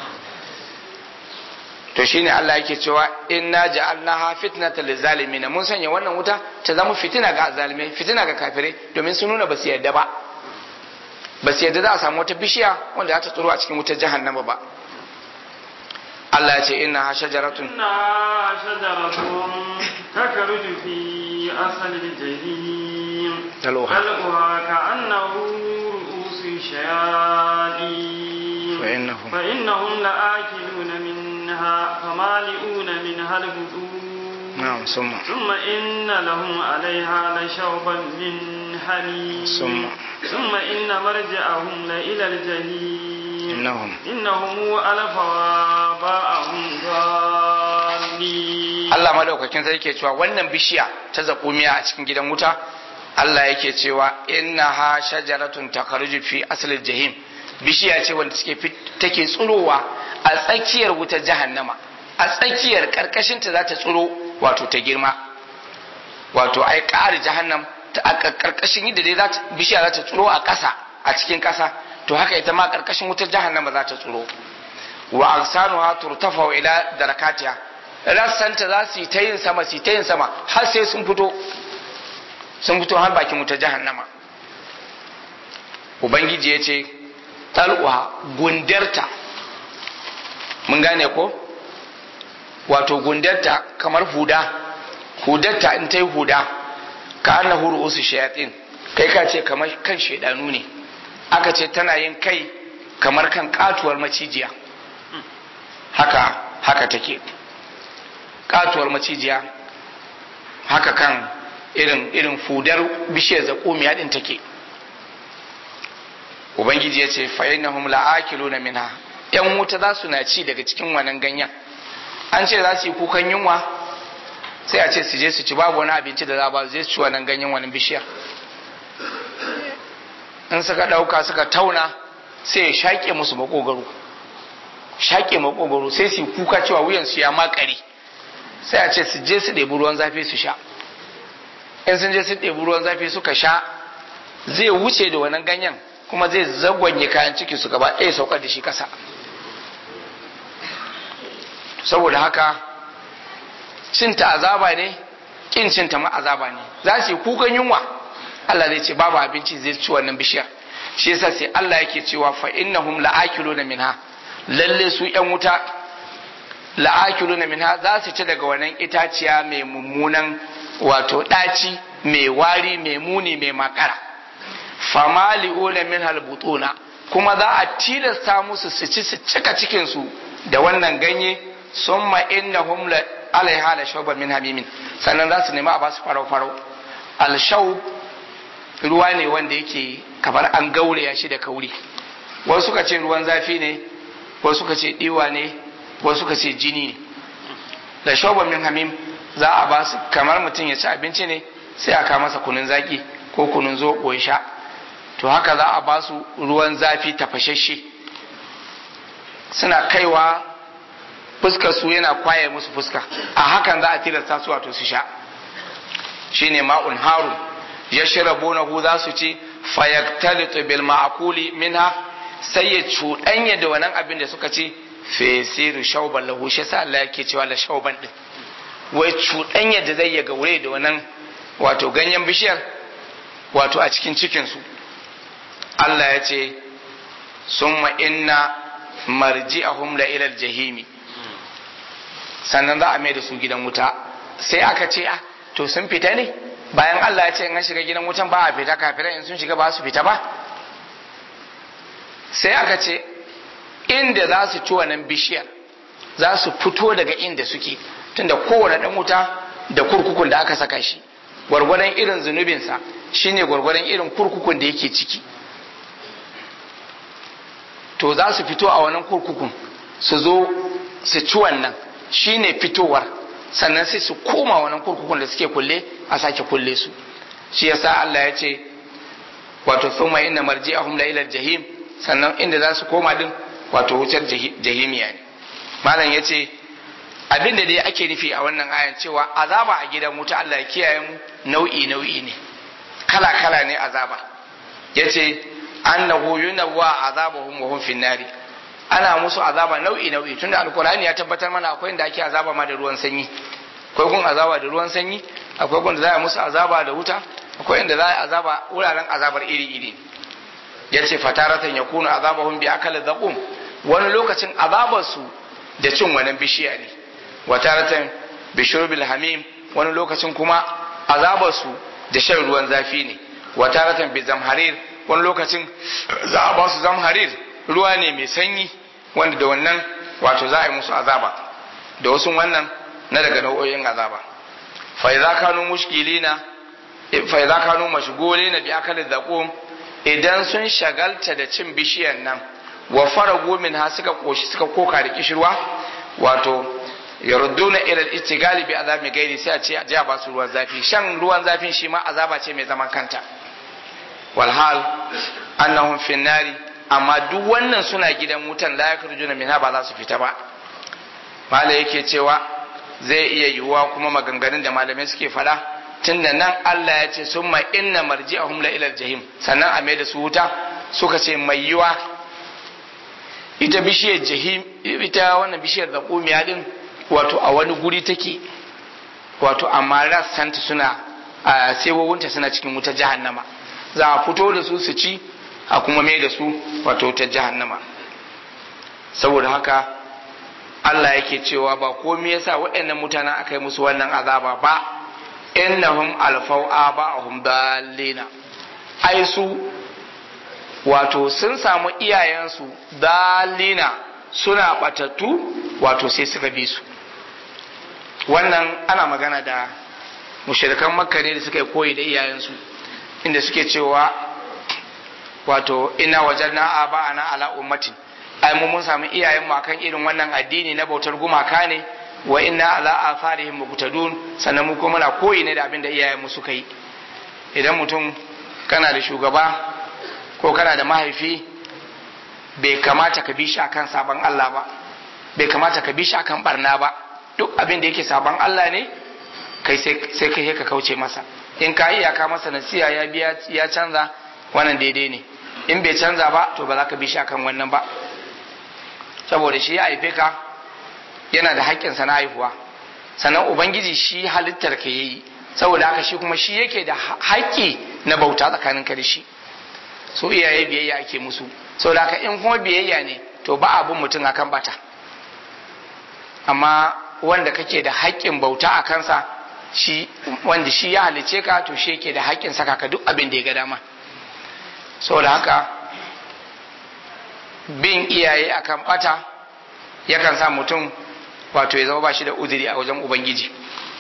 to shine Allah yake cewa inna ja'alnaha fitnatan lizalimin mun sanya wannan wuta ta zama fitina ga zalimai fitina ga kafirai domin sun nuna basu yarda ba basu yarda za a samu wata bishiya wanda za ta tsoro a cikin wutar jahannama ba Allah ya ce inna shajaratun inna shajaratun takaruju fi asal jahim talwa talwa ka'annahu ru'usu shayatin fa innahum fa innahum la'akiluna minha famali'una minha al-budun na'am summa ثم إن لهم عليها لشوبا من حميم ثم ثم إن مرجعهم لإلى الجحيم innahum إنهم ألفوا آباءهم ضالين Allah madaukakin sai yake cewa wannan bishiya ta zakumiya a cikin gidan wuta Allah yake cewa innaha shajaratun takharuju fi aslil jahim bishiya ce wanda take fit- take tsurowa a tsakiyar wutar jahannama a tsakiyar karkashin ta za ta tsuro wato ta girma wato ai ƙari jahannam ta a karkashin yadda dai za ta bishiya za ta tsuro a ƙasa a cikin ƙasa to haka ita ma karkashin wutar jahannama za ta tsuro wa agsanuha turtafa ila darakatiha rassanta za su yi ta yin sama su yi ta yin sama har sai sun fito sun fito har bakin wutar jahannama ubangiji ya ce tal'uha gundarta mun gane ko wato gundarta kamar huda hudarta in ta yi huda ka ana huru usu shayatin kai ka ce kamar kan shaidanu ne aka ce tana yin kai kamar kan katuwar macijiya haka haka take katuwar macijiya haka kan irin irin fudar bishiyar zakumiya din take ubangiji ya ce fa'innahum la'akiluna minha yan wuta za su na ci daga cikin wannan ganyen an ce za su yi kukan yunwa sai a ce su je su ci babu wani abinci da za ba su je su ci wannan ganyen wannan bishiyar in suka ɗauka suka tauna sai ya shaƙe musu makogaro shaƙe makogaro sai su yi kuka cewa wuyansu ya makare sai a ce su je su ɗebi ruwan zafi su sha in sun je su ɗebi ruwan zafi suka sha zai wuce da wannan ganyen kuma zai zagwanye kayan ciki su gaba ɗaya saukar da shi ƙasa saboda haka cinta azaba ne ƙin cinta ma azaba ne za su yi kukan yunwa Allah zai ce babu abinci zai ci wannan bishiyar shi yasa sai Allah yake cewa fa innahum la'akiluna minha lalle su yan wuta la'akiluna minha za su ci daga wannan itaciya mai mummunan wato ɗaci mai wari mai muni mai makara famali'una min halbutuna kuma za a tilasta musu su ci su cika cikin su da wannan ganye summa innahum alaiha la shawban min hamimin sannan za su nemi a ba su farau farau al ruwa ne wanda yake kamar an gauraya shi da kauri wasu suka ce ruwan zafi ne wasu suka ce diwa ne wasu suka ce jini ne da shawban min hamim za a ba su kamar mutum ya ci abinci ne sai a kawo masa kunun zaki ko kunun zoɓo ya sha to haka za a ba su ruwan zafi tafashashe suna kaiwa fuskar su yana kwaye musu fuska a hakan za a tilasta su wato su sha shine ma'un haru ya shirabunahu za su ci fayaktalitu bil ma'akuli minha sai ya cuɗanya da wannan abin da suka ci fesiru shauban lahu shi sa Allah yake cewa la shauban din wai cuɗanya da zai ya gaure da wannan wato ganyen bishiyar wato a cikin cikinsu Allah ya ce summa inna marji'ahum la ilal jahimi sannan za a mai da su gidan wuta sai aka ce a to sun fita ne bayan Allah ya ce in an shiga gidan wutan ba a fita kafirai in sun shiga ba su fita ba sai aka ce inda za su ci wannan bishiyar za su fito daga inda suke tunda kowane dan wuta da kurkukun da aka saka shi gwargwadon irin zunubinsa shine gwargwadon irin kurkukun da yake ciki to za su fito a wannan kurkukun su zo su ci wannan shine fitowar sannan sai su koma wannan kurkukun da suke kulle a sake kulle su shi yasa Allah ya ce wato thumma inna marji'ahum la ila jahim sannan inda za su koma din wato wutar jahimiya ne malam ya ce abin da dai ake nufi a wannan ayan cewa azaba a gidan wuta Allah ya kiyaye mu nau'i nau'i ne kala kala ne azaba yace annahu yunawwa azabahum wa hum finnari ana musu azaba nau'i nau'i tunda alkur'ani ya tabbatar mana akwai inda ake azaba ma da ruwan sanyi akwai gun azaba da ruwan sanyi akwai gun da za a musu azaba da wuta akwai inda za a azaba wuraren azabar iri iri yace fataratan yakunu azabahum bi akal zaqum wani lokacin azabar su da cin wannan bishiya ne wataratan bi shurbil hamim wani lokacin kuma azabar su da shan ruwan zafi ne wataratan bi zamharir wani lokacin za a ba su zamharir ruwa ne mai sanyi wanda da wannan wato za a yi musu azaba da wasu wannan na daga nau'o'in azaba fa idza kanu mushkilina fa idza kanu mashghulina bi akali zaqum idan sun shagalta da cin bishiyan nan wa faragu min ha suka koshi suka koka da kishirwa wato yarudduna ila al-istigali bi azabi gairi sai a ce a jiya ba su ruwan zafi shan ruwan zafin shi ma azaba ce mai zaman kanta walhal annahum fin nari amma duk wannan suna gidan wutan la yakhrujuna minha ba za su fita ba mala yake cewa zai iya yiwuwa kuma maganganun da malamai suke fada tunda nan Allah ya ce summa inna marji'ahum la ila jahim sannan a mai da su wuta suka ce mai yiwa ita bishiyar jahim ita wannan bishiyar zakumiya din wato a wani guri take wato amma rassanta suna a sewowinta suna cikin wutar jahannama za a fito da su su ci a kuma mai da su wato ta jahannama saboda haka Allah yake cewa ba komai yasa waɗannan mutanen aka yi musu wannan azaba ba innahum alfau aba'ahum dallina ai su wato sun samu iyayensu dallina suna batattu wato sai suka bi su wannan ana magana da mushrikan makka ne da suka yi koyi da iyayensu inda suke cewa wato ina wajenna aba'ana ala ummatin ai mu mun samu iyayen mu akan irin wannan addini na bautar gumaka ne wa inna ala atharihim muqtadun sannan mu kuma muna koyi ne da abin da iyayen mu suka yi idan mutum kana da shugaba ko kana da mahaifi bai kamata ka bi shi akan sabon Allah ba bai kamata ka bi shi akan barna ba duk abin da yake sabon Allah ne kai sai kai ka kauce masa in ka iyaka masa nasiya ya biya ya canza wannan daidai ne in bai canza ba to ba za ka bi shi akan wannan ba saboda shi ya haife ka yana da haƙƙinsa na haihuwa sannan ubangiji shi halittar ka yayi saboda haka shi kuma shi yake da haƙƙi na bauta tsakanin ka da shi so iyaye biyayya ake musu saboda haka in kuma biyayya ne to ba abun mutum akan bata amma wanda kake da haƙƙin bauta a kansa shi wanda shi ya halice ka to shi yake da haƙƙin saka ka duk abin da ya ga dama saboda haka bin iyaye akan bata yakan sa mutum wato ya zama ba shi da uzuri a wajen ubangiji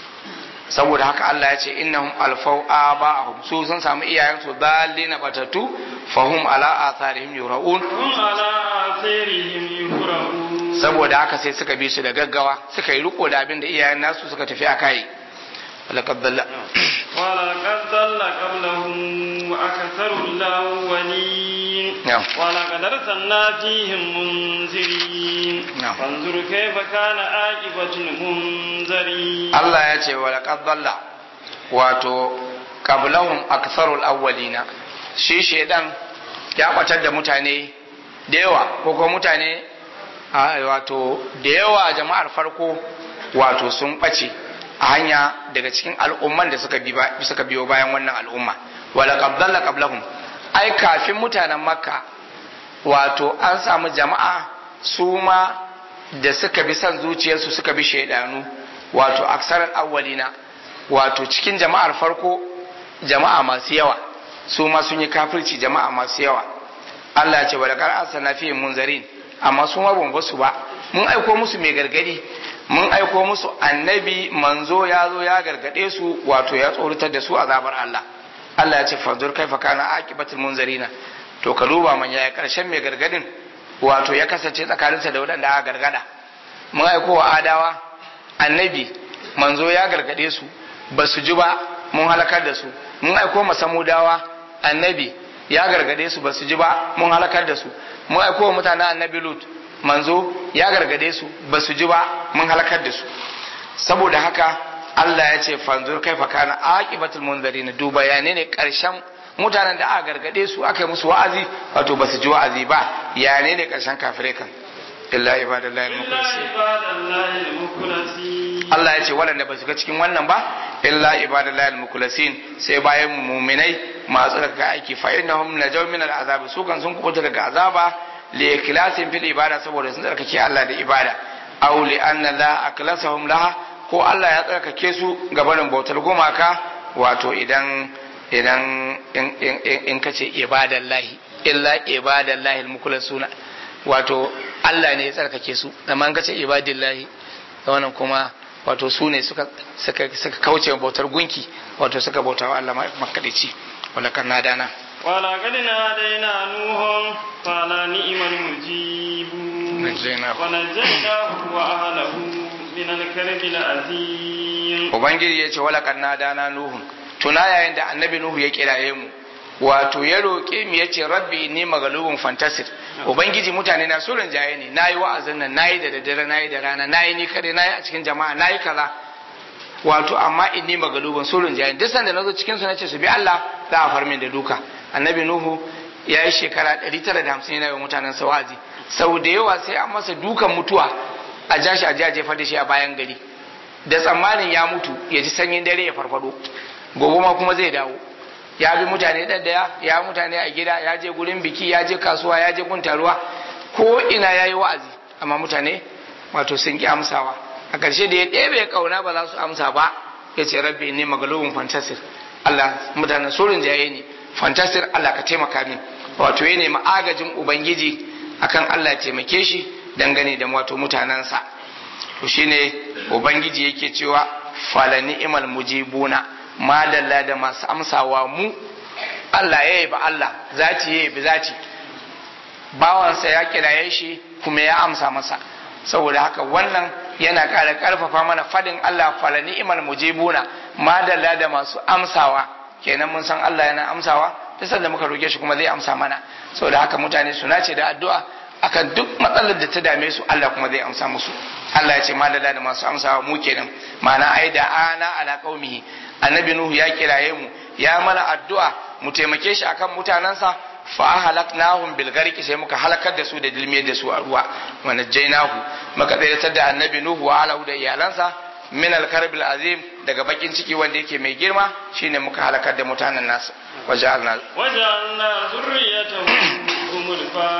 saboda haka Allah ya ce innahum alfau aba'ahum su sun samu iyayensu dallina batatu fahum ala atharihim yuraun hum ala atharihim yura'un saboda haka sai suka bi su da gaggawa suka yi riko da abin da iyayen nasu suka tafi a kai laqad dalla ولقد ضل قبلهم أكثر الأولين نعم. ولقد أرسلنا فيهم منذرين نعم. فانظر كيف كان عاقبة المنذرين Allah ya ce wa laqad dalla wato qablahum aktharul awwalina shi shedan ya batar da mutane da yawa ko kuma mutane a, wato da yawa jama'ar farko wato sun bace a hanya daga cikin al'umman da suka bi ba- suka biyo bayan wannan al'umma wa laqad dalla qablahum ai kafin mutanen makka wato an samu jama'a su ma da suka bi son zuciyarsu suka bi shaidanu wato aksarar awwalina wato cikin jama'ar farko jama'a masu yawa su ma sun yi kafirci jama'a masu yawa Allah ya ce wala kar asana fi munzarin amma su ma ban basu ba mun aiko musu mai gargadi mun aiko musu annabi manzo ya zo ya gargade su wato ya tsoratar da su azabar Allah Allah ya ce fanzur kaifa kana aqibatul munzarina to ka duba man yaya karshen mai gargadin wato ya kasance tsakaninsa da waɗanda aka gargada mun aiko wa adawa annabi manzo ya gargade su ba su ji ba mun halakar da su mun aiko ma samudawa annabi ya gargade su ba su ji ba mun halakar da su mun aiko wa mutanen annabi lut manzo ya gargade su ba su ji ba mun halakar da su saboda haka Allah ya ce fanzur kaifa kana aqibatul munzirin duba ya ne karshen mutanen da aka gargade su aka yi musu wa'azi wato ba su ji wa'azi ba ya ne karshen kafirai kan illa ibadallahi إلا al-mukhlasin عباد الله المخلصين Allah ya ce waɗanda ba su ga cikin wannan ba illa ibadallahi al-mukhlasin sai bayan mu'minai masu daga aiki fa innahum najaw min al-azab su kan sun kubuta daga azaba li ikhlasin fil ibada saboda sun tsarkake Allah da ibada aw li anna la aklasahum laha ko Allah ya tsarkake su gabanin bautar gumaka wato idan idan in, in, in, in kace ibadallahi illa ibadallahi al-mukhlasuna wato Allah ne ya tsarkake su amma in kace ibadillahi wannan kuma wato su ne suka suka suka kauce bautar gunki wato suka bauta wa Allah makadici wala kan nadana ولقد نادينا نوح قال نعم المجيب نجيناه. ونجيناه وأهله من الكرب العظيم ubangiji ya ce wala kan nadana nuhu tuna yayin da annabi nuhu ya kiraye mu wato ya roƙe mu ya ce rabbi inni magalubun fantasir ubangiji mutane na so jaye ne nayi wa'azin nan nayi da daddare nayi da rana nayi ni kare nayi a cikin jama'a nayi kaza wato amma inni magalubun so jaye duk sanda nazo cikin su nace su bi Allah za a far min da duka annabi nuhu ya yi shekara 950 yana yi wa mutanen sa wa'azi sau da yawa sai an masa dukan mutuwa a jashi a je a jefar da shi a bayan gari da tsammanin ya mutu ya ji sanyin dare ya farfado gobe ma kuma zai dawo ya bi mutane ɗaɗɗaya ya mutane a gida ya je gurin biki ya je kasuwa ya je gun taruwa ko ina ya yi wa'azi amma mutane wato sun ki amsawa a ƙarshe da ya ɗebe ƙauna ba za su amsa ba ya ce rabbi ne magalubin fantasir Allah mutanen surin jaye ne fantasir Allah ka taimaka min wato ya nemi agajin ubangiji akan Allah ya taimake shi dangane da wato mutanensa to shine ubangiji yake cewa fala ni'mal mujibuna madalla da masu amsawa mu Allah ya ba Allah zati ya bi zati bawansa ya kiraye shi kuma ya amsa masa saboda haka wannan yana ƙara ƙarfafa mana fadin Allah fala ni'mal mujibuna madalla da masu amsawa kenan mun san Allah yana amsawa duk da muka roke shi kuma zai amsa mana saboda haka mutane su nace da addu'a akan duk matsalar da ta dame su Allah kuma zai amsa musu Allah ya ce madalla da masu amsawa mu kenan ma'ana ai da ana ala qaumihi annabi nuhu ya kiraye mu ya mana addu'a mu taimake shi akan mutanansa fa halaknahum bil gharqi sai muka halakar da su da dilmiyar da su a ruwa wa najjaynahu muka tsayar da annabi nuhu wa alahu da iyalansa min al karbil azim daga bakin ciki wanda yake mai girma shine muka halakar da mutanen nasu waja'alna وجعلنا ذريته هم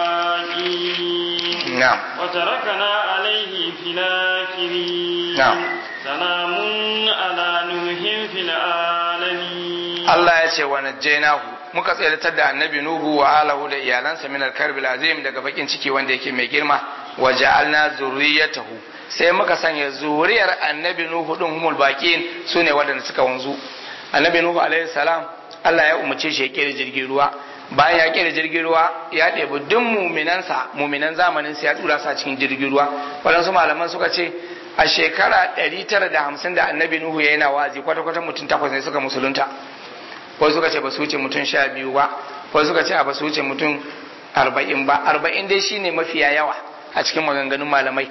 الباقين na'am وتركنا عليه في الآخرين نعم. سلام على نوح في العالمين Allah ya ce wa najjaynahu muka tsayar da annabi Nuhu wa alahu da iyalansa min al-karbil azim daga bakin ciki wanda yake mai girma wa ja'alna zurriyatahu sai muka sanya zuriyar annabi nuhu din humul baqin sune waɗanda suka wanzu annabi nuhu alaihi salam Allah ya umarce shi ya kera jirgin ruwa bayan ya kera jirgin ruwa ya ɗebi duk muminansa muminan zamanin sa ya tura sa cikin jirgin ruwa waɗansu malaman suka ce a shekara 950 da annabi nuhu ya yana wazi kwata-kwata mutum takwas ne suka musulunta wasu suka ce ba su wuce mutum sha biyu ba wasu suka ce ba su wuce mutum arba'in ba arba'in dai shine mafiya yawa a cikin maganganun malamai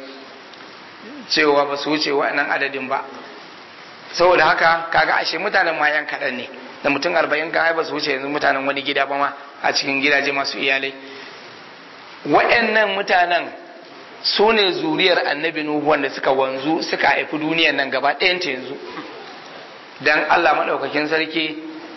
cewa ba su wuce wa'annan adadin ba saboda haka kaga ashe mutanen ma yan kaɗan ne da mutum arba'in kan ba su wuce yanzu mutanen wani gida ba ma a cikin gidaje masu iyalai wa'annan mutanen su ne zuriyar annabi nuhu wanda suka wanzu suka haifi duniyar nan gaba ɗayanta yanzu dan Allah maɗaukakin sarki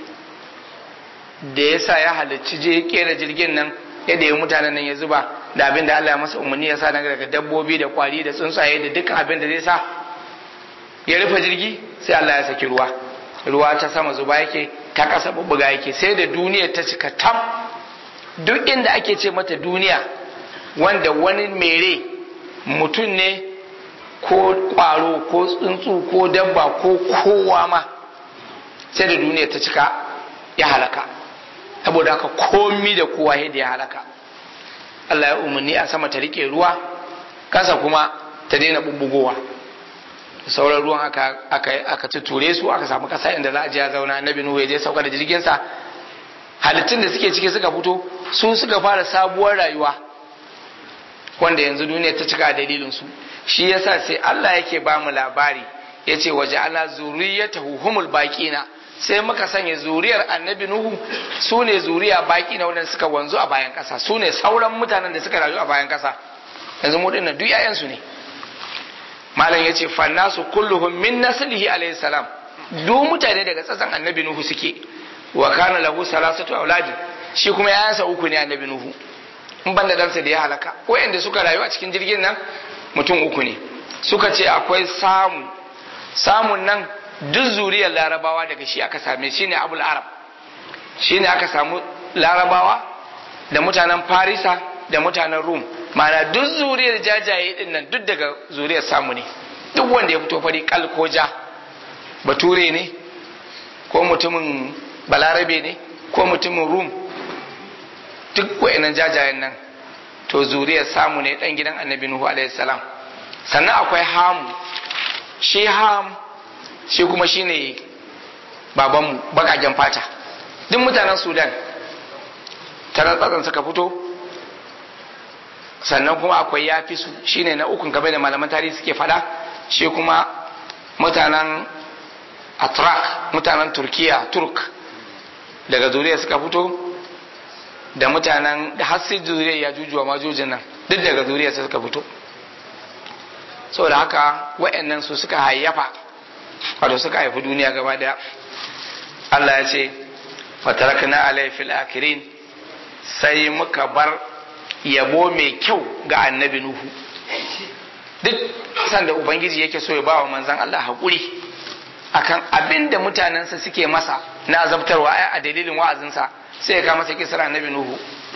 da ya sa ya halicci je kera jirgin nan yadda ya mutanen nan ya zuba da abin da Allah ya masa umarni ya sa daga dabbobi da kwari da tsuntsaye da dukkan abin da zai sa ya rufe jirgi sai Allah ya saki ruwa ruwa ta sama zuba yake ta kasa bubbuga yake sai da duniya ta cika tam duk inda ake ce mata duniya wanda wani mere mutum ne ko kwaro ko tsuntsu ko dabba ko kowa ma sai da duniya ta cika ya halaka saboda haka komi da kowa yadda ya halaka Allah ya umarni a sama ta rike ruwa kasa kuma ta daina bubbugowa sauran ruwan aka aka aka tuture su aka samu kasa inda za a je a zauna annabi nuhu ya je sauka da jirgin sa halittun da suke ciki suka fito su suka fara sabuwar rayuwa wanda yanzu duniya ta cika dalilin su shi yasa sai Allah yake ba mu labari yace waje ala zuriyatahu humul baqina sai muka sanya zuriyar annabi nuhu su ne zuriya baki na wadanda suka wanzu a bayan kasa su ne sauran mutanen da suka rayu a bayan kasa yanzu mu dinnan duk 'ya'yansu ne malam yace fannasu kulluhum min naslihi alayhi salam duk mutane daga tsatsan annabi nuhu suke wa kana lahu salasatu auladi shi kuma yayansa uku ne annabi nuhu in banda dansa da ya halaka wayanda suka rayu a cikin jirgin nan mutum uku ne suka ce akwai samu samun nan duk zuriyar larabawa daga shi aka same shi ne abul arab shi ne aka samu larabawa da mutanen farisa da mutanen rum mana duk zuriyar jajaye din nan duk daga zuriyar samu ne duk wanda ya fito fari kal ko ja bature ne ko mutumin balarabe ne ko mutumin rum duk wa'annan jajayen nan to zuriyar samu ne dan gidan annabi nuhu alaihi salam sannan akwai hamu shi ham shi kuma shine babanmu bakaken fata duk mutanen sudan tana tsatsan suka fito sannan kuma akwai yafi su shine na ukun kamar da malaman tarihi suke fada shi kuma mutanen atrak mutanen turkiya turk daga zuriya suka fito da mutanen da har sai zuriya ya jujuwa majojin nan duk daga zuriya suka fito saboda haka wa'annan su suka hayyafa wato suka haifi duniya gaba daya Allah ya ce fatarakna alai fil akirin sai muka bar yabo mai kyau ga annabi nuhu duk sanda ubangiji yake so ya bawa manzon Allah haƙuri akan abin da mutanensa suke masa na azabtarwa a dalilin wa'azinsa sai ya kama sa kisar annabi nuhu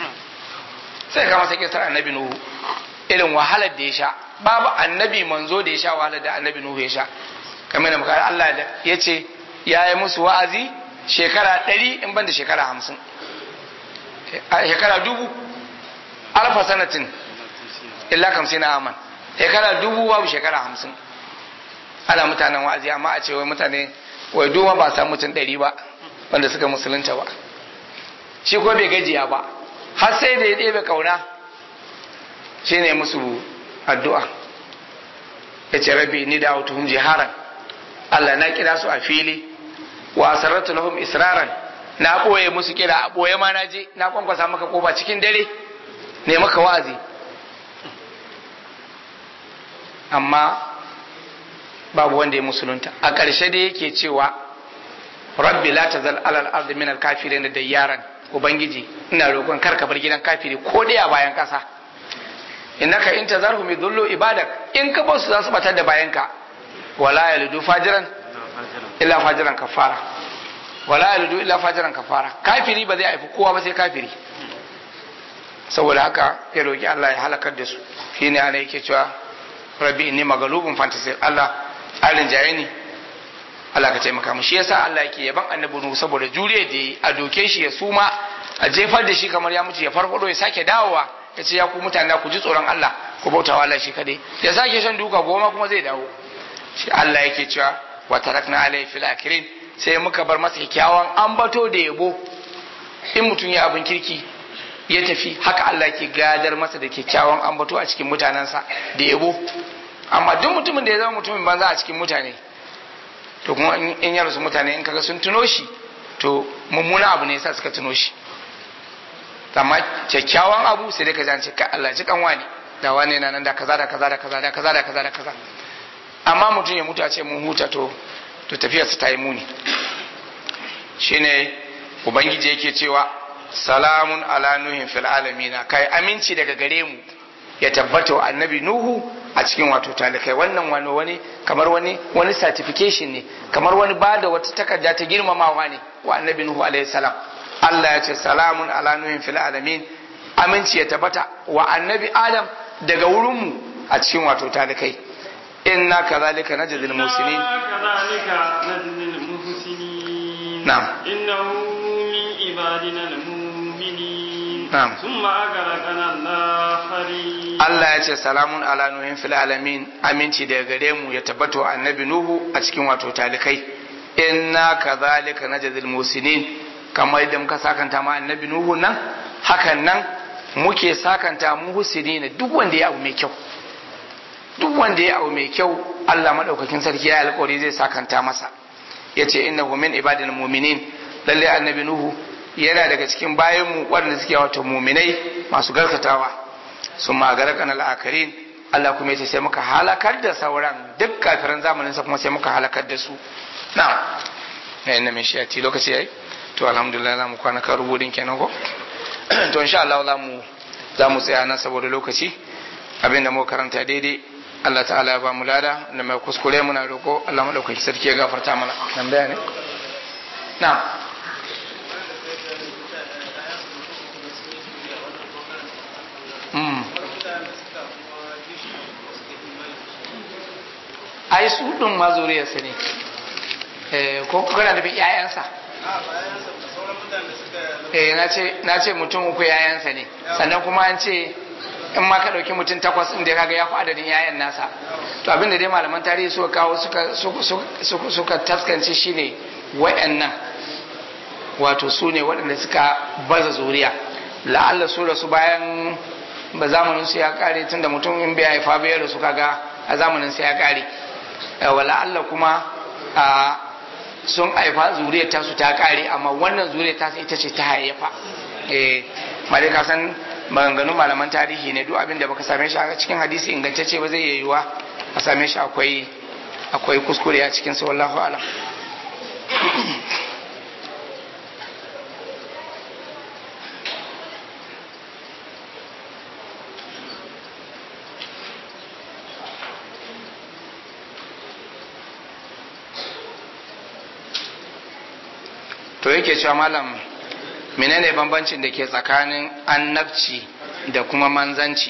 sai ya kama sa kisar annabi nuhu irin wahalar da ya sha babu annabi manzo da ya sha wahalar da annabi nuhu ya sha kamar da muka Allah da ya ce ya yi musu wa'azi shekara ɗari in ban da shekara hamsin a shekara dubu alfa sanatin illa kamsin na aman shekara dubu babu shekara hamsin ana mutanen wa'azi amma a ce wai mutane wai duma ba sa mutum ɗari ba wanda suka musulunta ba shi ko bai gajiya ba har sai da ya ɗebe kauna shi ne musu addu'a ya ce rabbi ni da autuhum jiharan Allah na kira su a fili wa asarratu lahum israran na ɓoye musu kira a ɓoye ma na je na kwankwasa maka koba cikin dare ne maka wa'azi amma babu wanda ya musulunta a ƙarshe da yake cewa rabbi la tazal alal ardi min al kafirin da yaran ubangiji ina roƙon kar ka bar gidan kafiri ko dai a bayan ƙasa innaka in tazarhum yudullu ibadak in ka bar su za su batar da bayanka wala yalidu fajiran illa fajiran kafara wala yalidu illa fajiran kafara kafiri ba zai haifi kowa ba sai kafiri saboda haka ya roki Allah ya halakar da su shine ana yake cewa rabbi inni maghlubun fantasir Allah alin jaye ni Allah ka taimaka mu shi yasa Allah yake yaban annabi Nuhu saboda juriya da yi a doke shi ya suma a jefar da shi kamar ya mutu ya farfado ya sake dawowa ya ce ya ku mutane ku ji tsoron Allah ku bauta wa Allah shi kadai ya sake shan duka goma kuma zai dawo shi Allah yake cewa wa tarakna alayhi fil akirin sai muka bar masa kyakkyawan ambato da yabo in mutum ya abin kirki ya tafi haka Allah ke gadar masa da kyakkyawan ambato a cikin mutanensa da yabo amma duk mutumin da ya zama mutumin banza a cikin mutane to kuma in ya rasu mutane in kaga sun tuno shi to mummuna abu ne yasa suka tuno shi amma kyakkyawan abu sai dai ka zance ka Allah ji kan wani da wani na nan da kaza da kaza da kaza da kaza da kaza da kaza amma mutum ya mutu a ce mun huta to to tafiyar ta yi muni shine ubangiji yake cewa salamun ala nuhin fil alamina kai aminci daga gare mu ya tabbata wa annabi nuhu a cikin wato talikai wannan wani wani kamar wani wani certification ne kamar wani bada wata takarda ta girmamawa ne wa annabi nuhu alaihi salam Allah ya ce salamun ala nuhin fil alamin aminci ya tabbata wa annabi adam daga wurin mu a cikin wato talikai inna kadhalika najzil musinin كذلك نجزي المحسنين نعم. إنه من عبادنا المؤمنين نعم. ثم أغرقنا الآخرين Allah ya ce salamun ala nuhin fil alamin aminci daga gare mu ya tabbata wa annabi nuhu a cikin wato talikai inna kadhalika najzil musinin kamar yadda muka sakanta ma annabi nuhu nan hakan nan muke sakanta mu husini duk wanda ya abu mai kyau duk wanda ya abu mai kyau Allah madaukakin sarki ya alƙawari zai sakanta masa yace innahu min ibadil mu'minin lalle annabi nuhu yana daga cikin bayan mu waɗanda suke wato mu'minai masu garkatawa sun magara kan al'akarin Allah kuma yace sai muka halakar da sauran duk kafiran zamanin sa kuma sai muka halakar da su na'am eh na min shi lokaci yayi to alhamdulillah za mu kwana kan rubutun kenan ko to insha Allah za mu za mu tsaya nan saboda lokaci abinda mu karanta daidai Allah ta'ala ya ba mu lada da mai kuskure muna roko Allah madaukaki sarki ya gafarta mana nan da ne na'am mm ai su din ma zuriyarsa ne eh ko kana da ƴaƴansa eh na ce na ce mutum uku ƴaƴansa ne sannan kuma an ce in ma ka ɗauki mutum takwas inda kaga ya fi adadin yayan nasa to abin da dai malaman tarihi suka kawo suka suka suka taskance shine wayannan wato su ne waɗanda suka baza zuriya la'alla su rasu bayan ba zamanin su ya kare tunda mutum in bai haifa ba ya rasu kaga a zamanin su ya kare wa la'alla kuma a sun haifa zuriyar tasu ta kare amma wannan zuriyar tasu ita ce ta hayyafa eh mare ka san maganganun malaman tarihi ne duk abin da baka same shi a cikin hadisi ingantacce ba zai iya yiwuwa a same shi akwai akwai kuskure a cikin sa wallahu alam to yake cewa malam menene bambancin da ke tsakanin annabci da kuma manzanci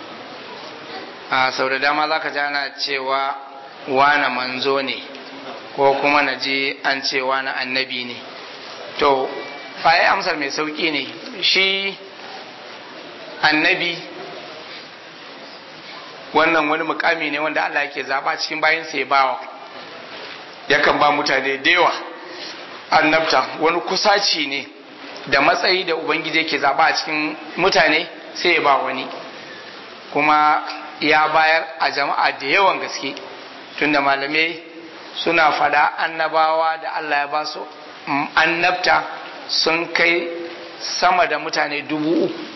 a sau da dama za ka ji ana cewa wane manzo ne ko kuma na ji an ce wane annabi ne to faye amsar mai sauƙi ne shi annabi wannan wani mukami ne wanda Allah yake zaba cikin bayansa ya bawa yakan ba mutane da yawa annabta wani kusaci ne da matsayi da ubangiji yake zaba a cikin mutane sai ya ba wani kuma ya bayar a jama'a da yawan gaske tunda malamai suna fada annabawa da Allah ya ba su annabta sun kai sama da mutane dubu uku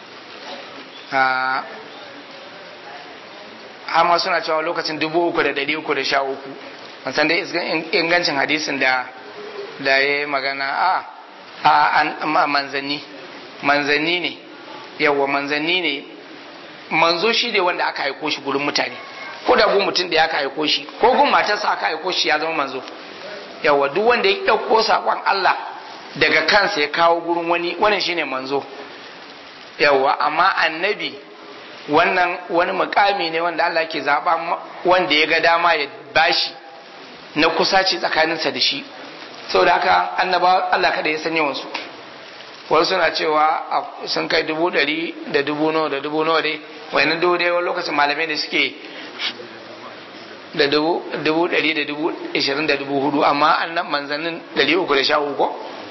amma suna cewa lokacin dubu uku da dari uku da sha uku san dai ingancin hadisin da da ya magana a a manzanni manzanni ne yawa manzanni ne manzo shi ne wanda aka haiko shi gurin mutane ko da gun mutum da ya aka haiko shi ko gun matarsa aka haiko shi ya zama manzo yawa duk wanda ya ɗauko saƙon Allah daga kansa ya kawo gurin wani wannan shine manzo yawa amma annabi wannan wani mukami ne wanda Allah ke zaba wanda ya ga dama ya bashi na kusaci tsakaninsa da shi saboda haka annaba Allah kada ya san yawan su wasu suna cewa sun kai dubu ɗari da dubu nawa da dubu nawa dai wayannan dubu dai wani lokacin malamai da suke da dubu ɗari da dubu ishirin da dubu hudu amma annan manzannin ɗari uku da sha uku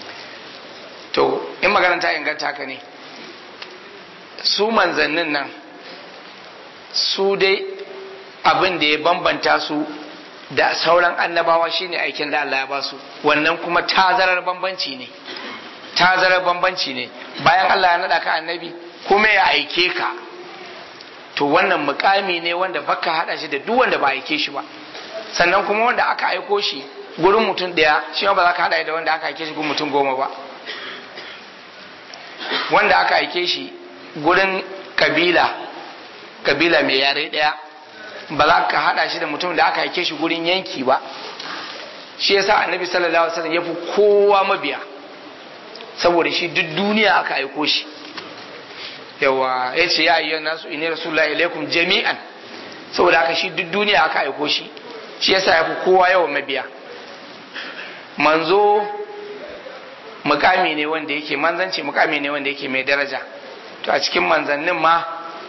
to in magana ta inganta haka ne su manzannin nan su dai abin da ya bambanta su da sauran annabawa shine aikin da Allah ya ba su wannan kuma tazarar bambanci ne tazarar bambanci ne bayan Allah ya naɗa ka annabi kuma ya aike ka to wannan mukami ne wanda baka hada shi da duk wanda ba aike shi ba sannan kuma wanda aka aiko shi gurin mutum daya shi ba za ka hada da wanda aka aike shi gurin mutum goma ba wanda aka aike shi gurin kabila kabila mai yare daya ba za ka hada shi da mutum da aka aike shi gurin yanki ba shi yasa annabi sallallahu alaihi wasallam ya fi kowa mabiya saboda shi duk duniya aka aiko shi yawa ya ce ya ayyuhan nasu inni rasulullahi ilaikum jami'an saboda haka shi duk duniya aka aiko shi shi yasa ya fi kowa yawan mabiya manzo mukami ne wanda yake manzanci mukami ne wanda yake mai daraja to a cikin manzannin ma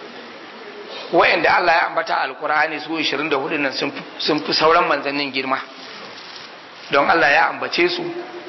wa'anda Allah ya ambata alkur'ani su 24 nan sun fi sauran manzannin girma don Allah ya ambace su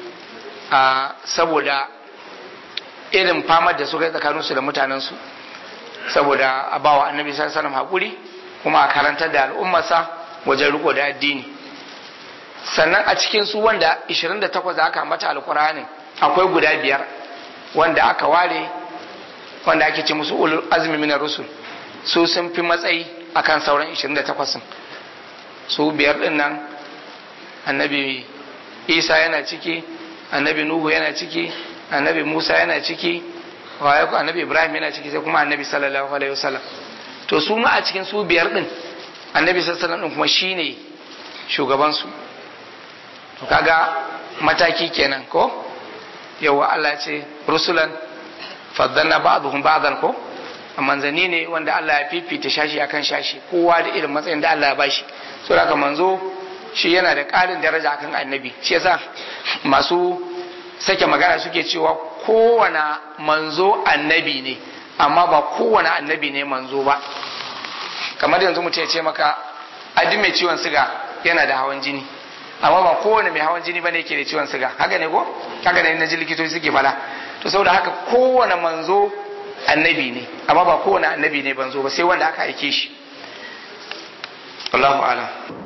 a saboda irin famar da suka yi tsakaninsu da mutanensu saboda a bawa annabi sallallahu alaihi haƙuri kuma a karantar da al'ummarsa wajen riko da addini sannan a cikin su wanda 28 da aka ambata alkur'anin akwai guda biyar wanda aka ware wanda ake ce musu ulul azmi minar rusul su sun fi matsayi akan sauran 28 su biyar din nan annabi isa yana ciki annabi nuhu yana ciki annabi musa yana ciki annabi ibrahim yana ciki sai kuma annabi sallallahu alaihi wasallam to su ma a cikin su biyar din annabi sallallahu alaihi wasallam kuma shine shugaban su to kaga mataki kenan ko yawa Allah ce rusulan faddalna ba'dhum ba'dan ko manzanni ne wanda Allah ya fifita shashi akan shashi kowa da irin matsayin da Allah ya bashi so haka manzo shi yana da ƙarin daraja akan annabi shi yasa masu sake magana suke cewa kowane manzo annabi ne amma ba kowane annabi ne manzo ba kamar yanzu mutum ya ce maka adi mai ciwon siga yana da hawan jini amma ba kowane mai hawan jini bane yake da ciwon siga haka ne ko haka ne na ji likitoci suke fada to saboda haka kowane manzo annabi ne amma ba kowane annabi ne banzo ba sai wanda aka aike shi Allahu a'lam